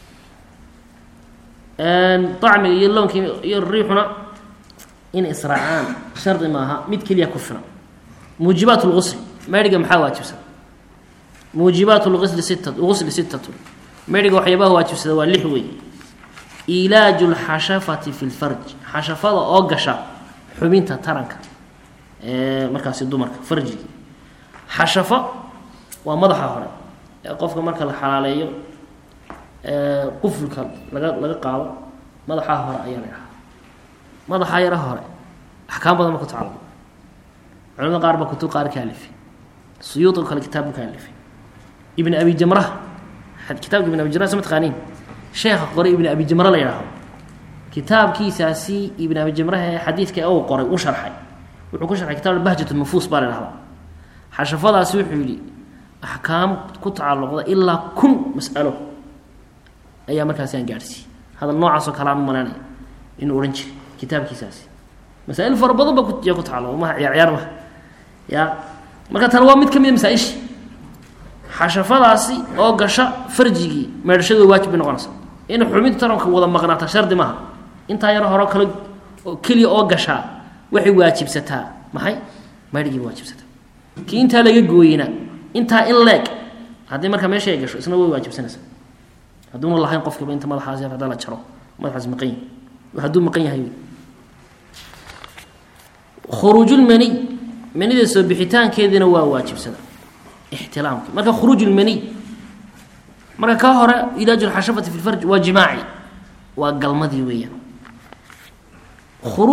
A: acmiga iyo loonkii iyo riixuna in israacaan shardi maaha mid keliya ku filan muujibaat lgusl meydhiga maxaa waajibsada muujibaat lgusli sita gusli sitatu meydhiga waxyaabaha waajibsada waa lix wey ilaaju lxashafati fi lfarj xashafada oo gasha xubinta taranka ee markaasi dumarka farjigi xashafa waa madaxa hore ee qofka marka la xalaaleeyo qufulka laga laga qaado madaxaa hore ayaa la dhahaa madaxaa yara hore axkaam badan ba ku tacalum culamada qaar ba kutub qaar ka alifay suyuud oo kale kitaab ka alifay ibn abi jamra kitaabka ibn abi jamra sama taqaaniin sheekha qoray ibn abi jamra la yidhaahdo kitaabkiisaasi ibn abi jamraha ee xadiidka uu qoray u sharxay wuxuu ku sharxay kitab bahjat nufuus baa la dhahdaa xashafadaasi wuxuu yihi axkaam ku tacalluqda ilaa kun mas'alo ayaa markaasi aan gaadhsiiyey hadal noocaasoo kale aan u malaynaya inuu odhan jiray kitaabkiisaasi masaa-il fara badan ba kuya ku tacalluqa maha ciyaar ciyaar maha ya marka tan waa mid ka mid a masaa-ishii xashafadaasi oo gasha farjigii meedhashadooda waajib bay noqonaysa in xubinta taranka wada maqnaata shardi maaha intaa yaro horo kale keliya oo gashaa waxay waajibsataa maxay meedhigiiba waajibsataa kii intaa laga gooyeyna intaa in leeg haddii marka meesha ay gasho isna way waajibsanaysaa hadduuna lahayn qofkiiba inta madaxaas yar haddaa la jaro madaxaas maqan yahay hadduu maqan yahay khuruujulmaniy manida soo bixitaankeediina waa waajibsada ixtilaamki marka khuruujulmaniy marka ka hore ilaaju lxashafati fi lfarj waa jimaaci waa galmadii weeyaan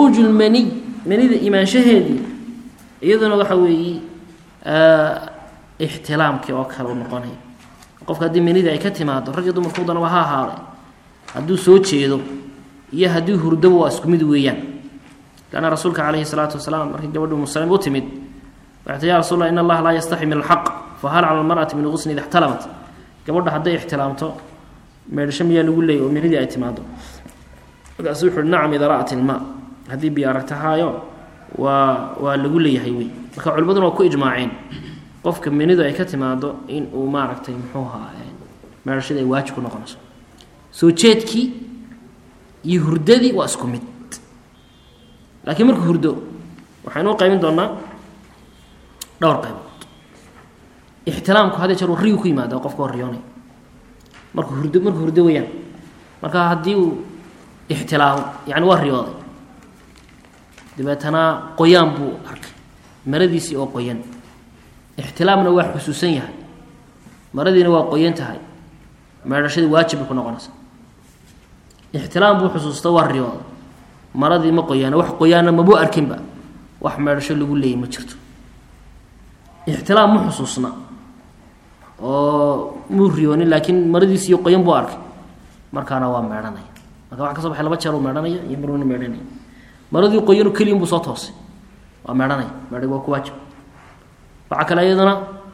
A: khuruujulmaniy manida imaanshaheedii iyaduna waxa weeye ixtilaamkii oo kale u noqonaya qofka haddii menida ay ka timaado rag iyo dumarku danaba ha ahaaday hadduu soo jeedo iyo haddii hurdaba waa isku mid weeyaan lanna rasuulka calayhi salaatu wasalaam markii gabadhi muslimiin u timid waxay tii ya rasul allah in allaha laa yastaxi min alxaq fahal cala almar'ati min gusni ida ixtalamat gabadha hadday ixtilaamto meedhasho miyaa lagu leeyay oo menidii ay timaado markaasu wuxu uhi nacam ida ra'at ilmaa haddii biyo aragtahaayo waa waa lagu leeyahay wey marka culimaduna waa ku ijmaaceen qofka menidu ay ka timaado in uu maaragtay muxuu ahaa meedhashadii ay waajib ku noqonayso soo jeedkii iyo hurdadii waa isku mid laakiin markuu hurdo waxaynu u qaybin doonaa dhowr qaybood ixtilaamku hadee jeer riyu ku yimaada qofka oo riyoonay markuu hurdo markuu hurdo weyaan marka haddii uu ixtilaamo yani waa riyooday dabeetana qoyaan buu arkay maradiisii oo qoyan ixtilaamna waa xusuusan yahay maradiina waa qoyan tahay meedhashadii waajib bay ku noqonaysa ixtilaam buu xusuusta waa riyooday maradii ma qoyaana wax qoyaana mabuu arkinba wax meedhasho lagu leeyay ma jirto ixtilaam ma xusuusna oo muu riyoonin laakiin maradiisiiyo qoyan buu arkay markaana waa meedhanaya marka waxa ka soo baxay laba jeer uu meedhanaya iyo maruna meedhanaya maradii qoyanu keliyan buu soo toosay waa meedhanaya meedhay waa ku waajib waxaa kale iyaduna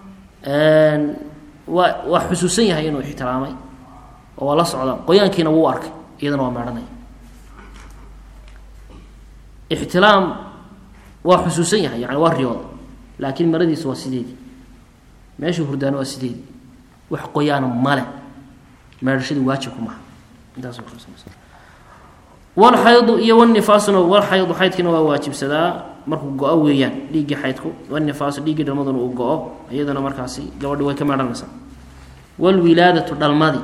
A: waa waa xusuusan yahay inuu ixtiraamay oo waa la socda qoyaankiina wuu arkay iyadana waa meedhanaya ixtilaam waa xusuusan yahay yani waa riyooda laakiin maradiisa waa sideedii meeshuu hurdaana waa sideedii wax qoyaana male meedhashadii waajibku maha intaas walxaydu iyo wanifaasuna walxaydu xaydkiina waa waajibsadaa markuu go-o weeyaan dhiiggii xaydku wanifaasu dhiiggii dhalmaduna uu go-o iyaduna markaasi gabadhi way ka meedhanaysaa walwilaadatu dhalmadii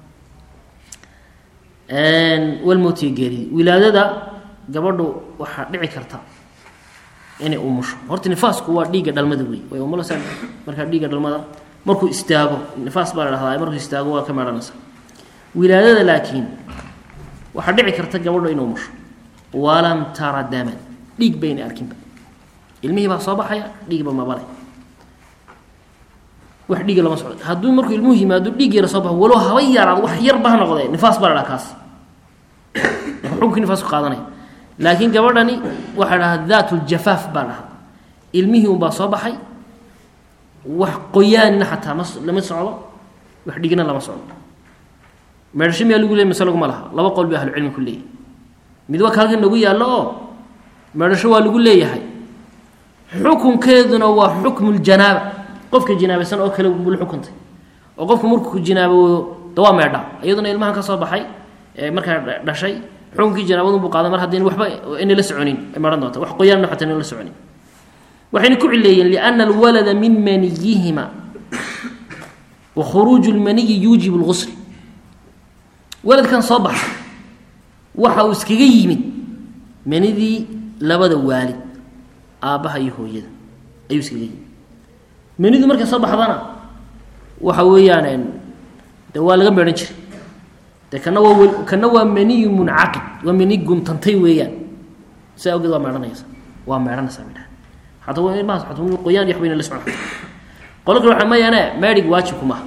A: walmowtiga geeridi wilaadada gabadhu waxaa dhici karta inay umusho horta nifaasku waa dhiigga dhalmada wey way umulasa markaa dhiigga dhalmada markuu istaago nifaas baa la dhahdaa markuu istaago waa ka meedhanaysaa wilaadada laakiin waxaa dhici karta gabadho inuu umusho walam tara daman dhiig bayna arkinba ilmihii baa soo baxaya dhiigba mabale wax dhiiga lama socdo hadduu markuu ilmuhu yimaado dhiig yara soo baxo walow haba yaraado wax yarba ha noqdee nifaas baa la dhaha kaas xukunkii nifaasku qaadanaya laakiin gabadhani waxaa dhahaa daat ljafaaf baa dhahaa ilmihii unbaa soo baxay wax qoyaanina xataa ma lama socdo wax dhigna lama socdo meedhasho miyaa lagu leey mise laguma laha laba qol bay ahlucilmi ku leeyahy mid waa ka halkan nagu yaallo oo meedhasho waa lagu leeyahay xukunkeeduna waa xukmu ljanaaba qofka jinaabaysan oo kale buu la xukuntay oo qofku markuu jinaaboodo da waa meedha iyaduna ilmahan ka soo baxay ee markaa dhashay xukunkii janaabadun buu qaaday mar haddayna waxba inay la soconin ay maran doonta wax qoyaanna xataa inay la soconin waxayna ku cileeyeen liana alwalada min maniyihima wa khuruuju lmaniyi yuujibu lgusl waladkan soo baxay waxa uu iskaga yimid manidii labada waalid aabbaha iyo hooyada ayuu iskaga yimid manidu markay soo baxdana waxa weeyaan de waa laga meedhan jiray de kana waa kana waa maniyu muncaqid waa mani guntantay weeyaan sidaa awgeed waa meedhanaysa waa meedhanaysaa midhaha hataa waa ilmahaas xataa qoyaan iyo waxbayna la socon qolo kale waxa mayaane meedhig waajibku maaha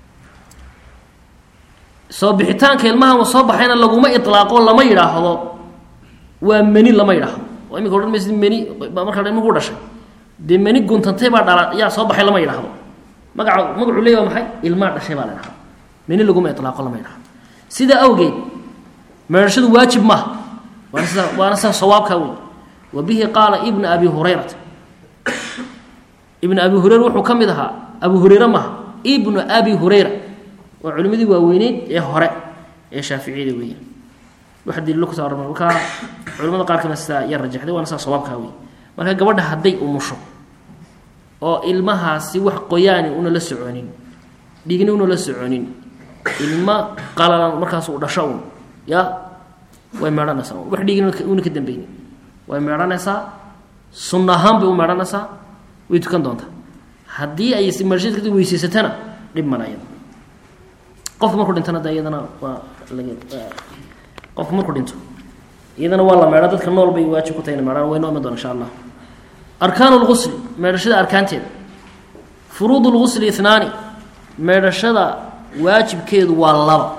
A: soo bixitaanka ilmahan soo baxayna laguma ilaaqo lama yidhaahdo waa meni lama yidhaahdo oo iminka odhan maysid meni markaa ilmuhu dhashay dee meni guntantay baa dhala yaa soo baxay lama yidhaahdo magaca magacuu leey waa maxay ilmaa dhashay baa la dhahda meni laguma ilaaqo lama yidhahdo sidaa awgeed meedhashadu waajib maaha waana sida waana sida sawaabkaa wey wa bihi qaala ibnu abi hurayrata ibnu abi hureyra wuxuu ka mid ahaa abu hureyre maaha ibnu abi hureyra waa culimadii waaweyneyd ee hore ee shaaficiyada weeyaan wax daliilo kuso arma markaa culimada qaar kamid sidaa ya rajaxday waana sidaa sawaabkaa wey marka gabadha hadday umusho oo ilmahaasi wax qoyaani una la soconin dhigni una la soconin ilma qalalan markaas uu dhasho un ya way meedhanaysaa wax dhigni una ka dambeynin way meedhanaysaa sunna ahaan bay u meedhanaysaa way tukan doontaa haddii ay meedhashada kadib weyseysatana dhib mana iyada qofku markuu dhintana de iyadana waa laga qofku markuu dhinto iyadana waa la meedha dadka nool bay waajib ku tahay ina meedhaan way noo iman doona insha allah arkaan lgusl meedhashada arkaanteeda furuud lgusli ihnaani meedhashada waajibkeedu waa laba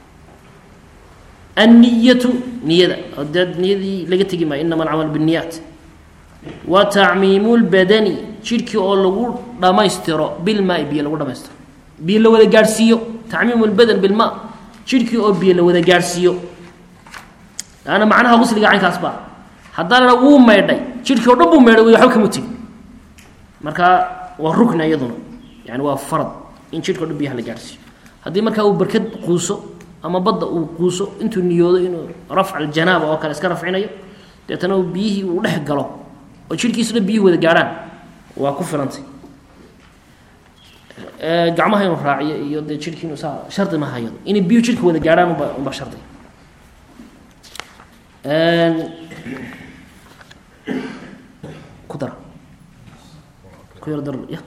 A: anniyatu niyada oo dee niyadii laga tegi maayo inama alcamal binniyaat wa tacmiimu lbadani jidhkii oo lagu dhammaystiro bilmaai biyo lagu dhamaystiro biyo la wada gaadhsiiyo tacmiimu lbadan bilmaa jidhkii oo biyo la wada gaadhsiiyo laanna macnaha gusliga caynkaas baa haddaan la wuu maydhay jidhkii o dhan buu maydhay waxba kama tegin marka waa rukna iyaduna yani waa farad in jidhka o dhan biyaha la gaadhsiiyo haddii markaa uu barkad quuso ama badda uu quuso intuu niyoodo inuu rafca aljanaaba oo kale iska rafcinayo deetana uu biyihii uu dhex galo oo jidhkiisu dhan biyuhi wada gaadhaan waa ku filantay gacmaha inuu raaciyo iyo dee jidhkii inuu saa shardi ma hayado inay biyuhu jidhka wada gaadhaan unba unba shardi ku dara ku yar dar ya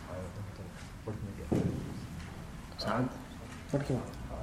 A: saacad barkii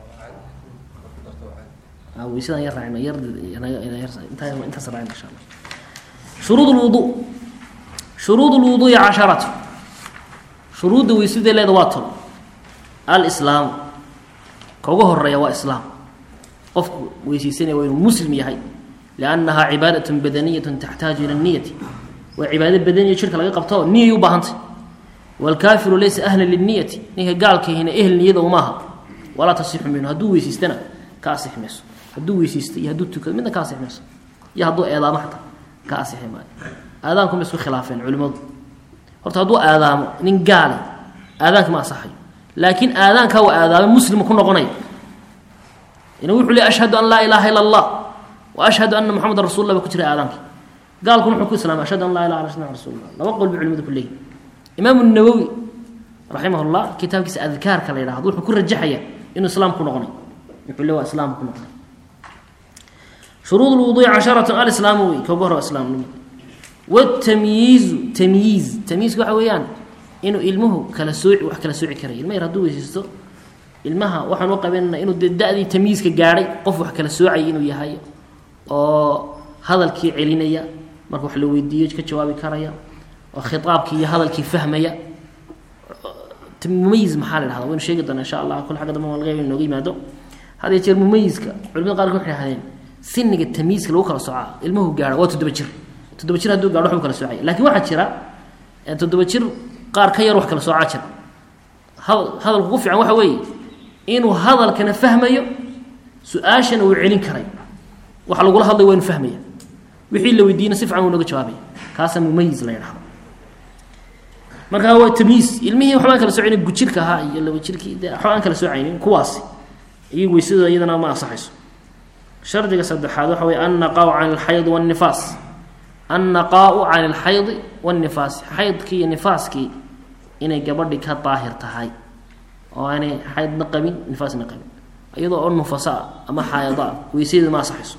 A: weysadaan yar raacino yar intaa intaas raacin insha allah shuruud lwudu shuruud lwuduu'i casharatu shuruudda weysadee leeda waa tol alislaamu ka uga horeeya waa islaam qofku weyseysanaya waa inuu muslim yahay liannahaa cibaadat badaniyat taxtaaju ila niyati waa cibaado badaniya jirka laga qabto niyay u baahantay waalkaafiru laysa ahlan liniyati ninka gaalkahina ehel niyada umaaha walaa tasixu minhu hadduu weysaystana ka asixi mayso hadduu weysaysto iyo hadduu tukado midna ka asixi mayso iyo hadduu eedaamo xataa ka asixi maayo aadaanku ma isku khilaafeen culimmadu horta hadduu aadaamo nin gaale aadaanka ma asaxayo laakiin aadaankaa waa aadaamo muslima ku noqonaya ina wuxuu le ashhadu an laa ilaaha ila allah wa ashhadu ana moxamedan rasul lah ba ku jira aadaanka gaalkuna wuxuu ku islaamay ashhadu an laa ilaha illa ashhadu anna rasul lah laba qol bay culimadu ku leeyihin imaamu nawowi raximah llah kitaabkiisa adkaarka la yidhahdo wuxuu ku rajaxaya inuu islaam ku noqonay wuxuu le waa islaam ku noqonay shuruud lwuduuci casharatun alislaamu wey koga hore islaamnimo wtamyiizu tamyiiz tamyiizka waxa weeyaan inuu ilmuhu kala sooci wax kala sooci karaya ilma yar hadduu weysaysto ilmaha waxaan u qabanana inuu dee da-dii tamyiizka gaadhay qof wax kala soocaya inuu yahay oo hadalkii celinaya marka wax la weydiiyo ka jawaabi karaya oo khitaabkii iyo hadalkii fahmaya mumayiz maxaa la dhahda waynu sheegi doona insha allah kul xagga dambe laga inooga yimaado had iyo jeer mumayiska culimada qaarkood waxay dhahdeen siniga tamyiizka lagu kala soocaa ilmuhu gaadha waa toddoba jir toddoba jir hadduu gaadho waxbuu kala soocaya lakin waxaa jira toddoba jir qaar ka yar wax kala soocaa jira hadalku ku fiican waxa weeye inuu hadalkana fahmayo su-aashana uu celin karay waxa lagula hadlay waa inu fahmaya wixii la weydiiyena si fican wuu nooga jawaabaya kaasaa mumayiz la yidhahdo marka waa tamyiiz ilmihii waxba aan kala soocaynin gujirka ahaa iyo laba jirkii dee waxba aan kala soocaynin kuwaasi iyo weysadooda iyadana ma ansaxayso shardiga saddexaad waxa weye annaqaau can alxayd waannifaas annaqaau can alxaydi waannifaasi xaydkii iyo nifaaskii inay gabadhi ka daahir tahay oo aanay xaydna qabin nifaasna qabin iyadoo oo nufasaa ama xaayadaa weysadeeda ma ansaxayso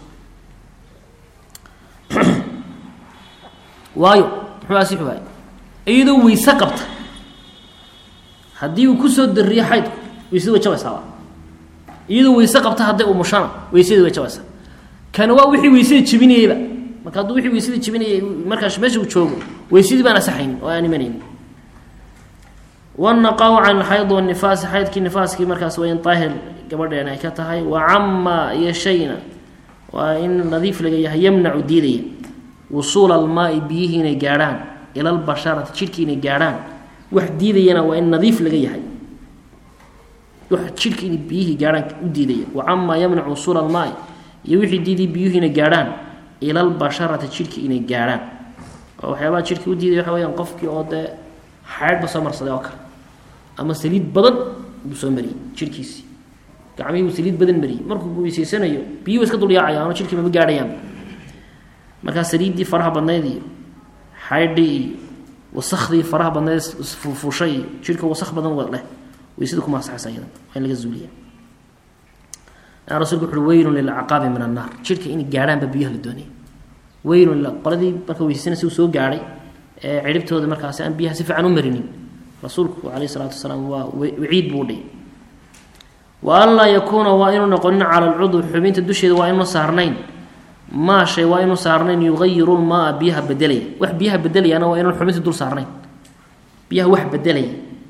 A: waayo muxuu asixi waay iyadoo weyse qabta haddii uu kusoo dariyo xaydku weysada way jabaysaaba iyadoo weyse qabta hadday umushana weysadii way jabaysaa kana waa wixii weysada jebinayeyba marka hadduu wixii weysada jebinayay markaas meesha uu joogo weysadii baan asaxaynin oo aan imanaynin wanaqaau can alxayd wanifaasi xaydkii nifaaskii markaas waa in daahir gabadheen ay ka tahay wa camaa iyo shayna waa in nadiif laga yahay yamnacu diidaya wusuula almaai biyihii inay gaadhaan ila lbasharati jidhkii inay gaadhaan wax diidayana waa in nadiif laga yahay wax jidhka inay biyihii gaadhaan u diidaya wa camaa yamnacu wusuula almaai iyo wixii diiday biyuhu inay gaadhaan ila lbasharati jidhkii inay gaadhaan oo waxyaabaha jidhkii u diidaya waxa weyaan qofkii oo dee xaydhba soo marsaday oo kale ama saliid badan buu soo mariyey jidhkiisii gacmihii buu saliid badan mariyey markuu weyseysanayo biyuhu iska dulyaacayaan oo jidhkii mama gaadhayaan markaa saliiddii faraha badnayd iyo xaydhii iyo wasakhdii faraha badnayd fuushay iyo jidhka wasak badan leh weysada kuma asaxaysa iyada waa in laga zuuliya rasulku wuxuui weylun lilcaqaabi min annaar jidhka inay gaadhaanba biyaha la doonaya weylun qoladii marka weysaysanay si uu soo gaadhay ee ciribtooda markaasi aan biyaha si fiican u marinin rasuulku calayh isalaatu wasalaam waa waciid buu dhigay wa an laa yakuuna waa inuu noqonin cala alcudwi xubinta dusheeda waa inuu saarnayn maa shay waa inuu saarnayn yugayiru lmaa biyaha bedelaya wax biyaha bedelayaana waa inuu xubinta dul saarnayn biyaha wax bedelaya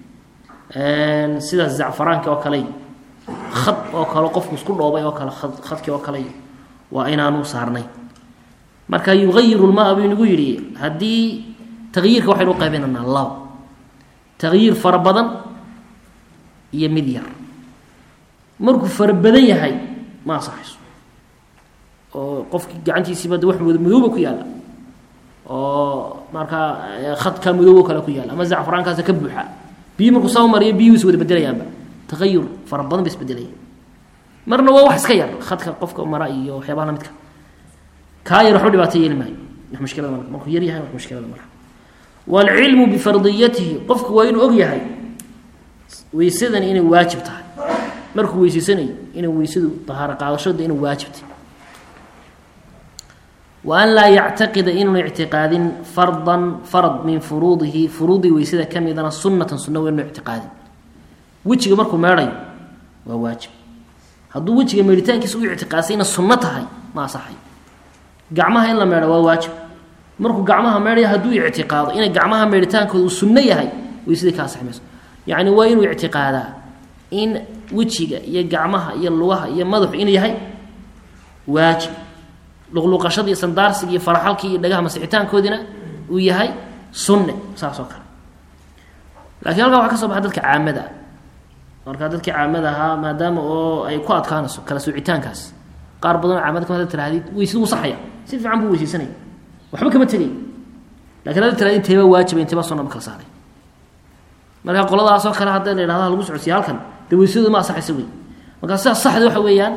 A: sida zacfaraanki oo kale khad oo kale qofku isku dhoobay oo kale ad khadkii oo kale waa inaanu saarnay marka yugayiru lmaa buu inagu yidhi haddii tagyiirka waxaynu u qaybinaynaa laba tagyiir fara badan iyo mid yar markuu fara badan yahay ma ansaxayso oo qofkii gacantiisiiba de wax madooba ku yaalla oo markaa khadka madoobo kale ku yaalla ama zacfaraankaasa ka buuxa biyi markuu soo mariyo biyuhu is wada bedelayaanba tagayur fara badan ba isbedelaya marna waa wax iska yar khadka qofka mara iyo waxyaabaha lamidka kaa yar waxba dhibaato yeeli maayo wax mushkilada ma markuu yar yahay wax mushkilada malaha waalcilmu bifardiyatihi qofku waa inuu og yahay weysadani inay waajib tahay markuu weyseysanayo inay weysadu dahaaro qaadashada inay waajib tahay wa an laa yactaqida inuuna ictiqaadin fardan farad min furuudihi furuudii weysada ka midana sunnatan sunna waa inuu ictiqaadin wejiga markuu meedhayo waa waajib hadduu wejiga meedhitaankiisa u ictiqaadsay inay sunno tahay ma asaxayo gacmaha in la meedho waa waajib markuu gacmaha meedhaya hadduu ictiqaado inay gacmaha meedhitaankooda uu sunno yahay weysadii ka asaxi mayso yacni waa inuu ictiqaadaa in wejiga iyo gacmaha iyo lugaha iyo madaxu inuu yahay waajib luqluqashadii iyo sandaarsiga iyo faraxalkii iyo dhagaha masixitaankoodina uu yahay sunne saas oo kale lakiin halkaa waxa ka soo baxa dadka caamada ah markaa dadkii caamada ahaa maadaama oo ay ku adkaanayso kala soocitaankaas qaar badanoo caamada kamada tirahdid weysadu wuu saxaya si fiican buu weysaysanaya waxba kama tegay lakin hadda tirahdid inteebaa waajiba inteebaa sunna ma kala saaray marka qoladaasoo kale hadda la yidhahda lagu socodsiya halkan dee weysadooda ma asaxaysa wey markaa sidaas saxda waxa weeyaan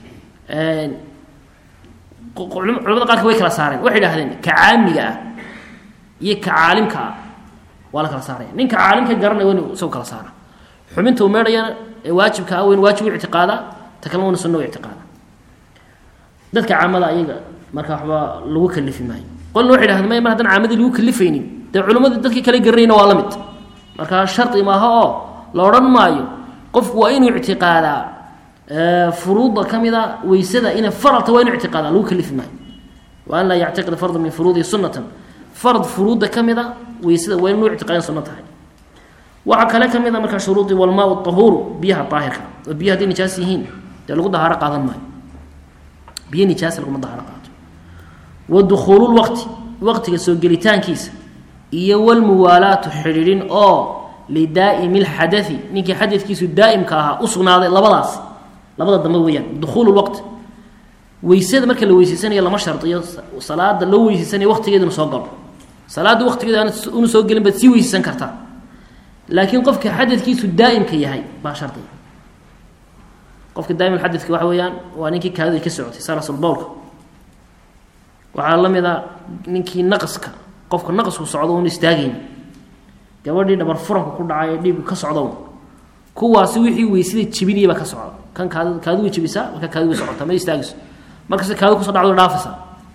A: culamada qaarka way kala saareen waxay idhahdeen ka caamiga ah iyo ka caalimka ah waa la kala saaraya ninka caalimka garanaya waa inu isagu kala saara xubinta uu meedhayana ee waajibka ah weyn waajib u ictiqaadaa ta kalena wana sunna u ictiqaada dadka caamada ayaga marka waxba lagu kalifi maayo qolna waxay dhahdeen may mar haddaan caamadii lagu kalifaynin dee culimadii dadkii kale garanayna waa la mid marka shardi maaha oo la odhan maayo qofku waa inuu ictiqaadaa furuudda ka mida weysada inay faralta waa inu ictiqaada lagu kalifi maayo wa an laa yactiqida farda min furuudihi sunnatan farad furuudda ka mida weysada waa inu ictiqaadan sunno tahay waxaa kale ka mid a markaa shuruudii walmaa ahuuru biyaha daahirka oo biya hadday nijaas yihiin dee lagu dahaaro qaadan maayo biyo nijaasa laguma dahaaro qaato wa dukhuululwaqti waqtiga soo gelitaankiisa iyo walmuwaalaatu xidhiidhin oo lidaa'imi lxadai ninkii xadadkiisu daa'imka ahaa u sugnaaday labadaas labada dambe weeyaan dukhuulu lwaqti weysada marka la weyseysanayo lama shardiyo salaada loo weyseysanayo waqtigeeduna soo galo salaadda waqtigeeda una soo gelin baad sii weyseysan kartaa laakiin qofka xadadkiisu daa'imka yahay baa shardiga qofka daa'im xadadka waxa weeyaan waa ninkii kaadida ka socotay salasulbowlka waxaa la mid a ninkii naqaska qofka naqasku socdo una istaagayn gabadhii dhabar furanka ku dhacay ee dhiigu ka socdo kuwaasi wixii weysada jebinayabaa ka socda kan kaad kaadu way jebisaa marka kaadu way socotaa ma istaagayso markasta kaadu kusoo dhacdo dhaafaysaa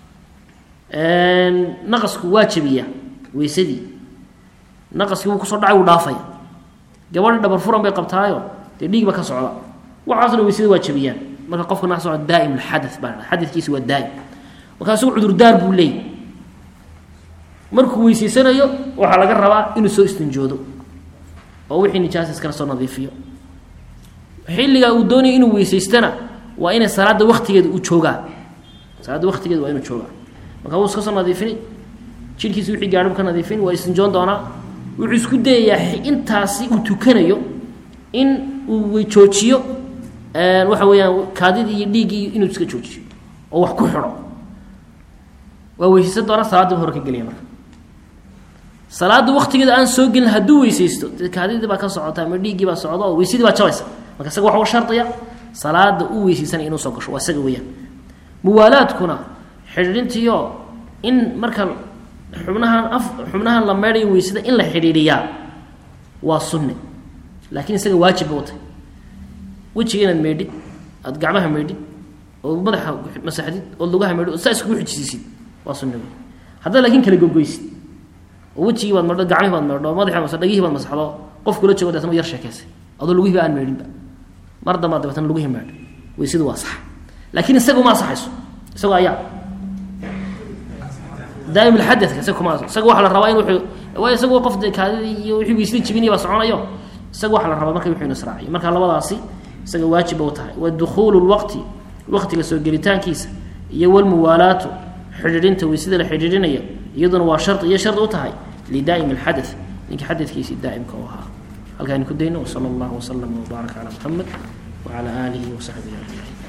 A: naqasku waa jebiya weysadii naqaskii wuu kusoo dhacay wuu dhaafaya gabadhi dhabar furan bay qabtaayo dee dhiig ba ka socda waxaasna weysada waa jebiyaan marka qofka naa socda daa'im alxada baa la xadadkiisi waa daa'im marka isagu cudurdaar buu leeyay markuu weyseysanayo waxaa laga rabaa inuu soo istinjoodo oo wixii nijaasa iskala soo nadiifiyo xilligaa uu doonaya inuu weysaystana waa inay salaada waktigeeda u joogaa salaadda waktigeeda waa inuu joogaa marka wuu iska soo nadiifini jidhkiisa wixii gaadhibu ka nadiifin waa istinjoon doonaa wuxuu isku dayayaa intaasi uu tukanayo in uu joojiyo waxa weeyaan kaadidii iyo dhiiggii inuu iska joojiyo oo wax ku xidho waa weysaysan doonaa salaaddiiba hore ka gelaya marka salaada waktigeeda aan soo gelin hadduu weysaysto de kaadidii baa ka socota ama dhiiggii baa socda oo weysadii baa jabaysa marka isaga waxa u shardiya salaada u weysaysanaya inuu soo gasho waa isaga weeyaan muwaalaadkuna xidhiidhintiyo in marka xubnahan af xubnahan la meedhayo weysada in la xidhiidhiyaa waa sunne laakiin isaga waajib ba u tahay wejiga inaad meedhid aada gacmaha meedhid oo madaxa masaxdid oo lugaha meedhid oo saa iskugu xijisiisid waa sunne wey haddaad laakiin kala gogoysid oo wejigii baad meedho gacmihii baad meedho madaxi mas dhagihii baad masaxdo qof kula joogo deetna yar sheekaysay adoo lugihiiba aan meedhinba mar dambaad dabeetna lugihii meedho weysadu waa sax laakiin isaga uma asaxayso isagoo ayaa daa'im alxadadka isaga kuma isaga waxaa la rabaa in wuxuu waayo isagoo qof dee kaadidii iyo wixii weysadii jibinaya baa soconayo isaga waxaa la rabaa marka wuxuu inu israaciyo marka labadaasi isaga waajiba u tahay wa dukhuulu lwaqti waqtiga soo gelitaankiisa iyo walmuwaalaatu xidhiidhinta weysada la xidhiidhinaya iyaduna waa shari iyo shardi u tahay lidaa'imi alxadath ninka xadadkiisii daa'imka u ahaa halkaani ku dayno wsala allahu waslama wbaaraka calaa muxamed wacala aalihi wasaxbihi ajmaciin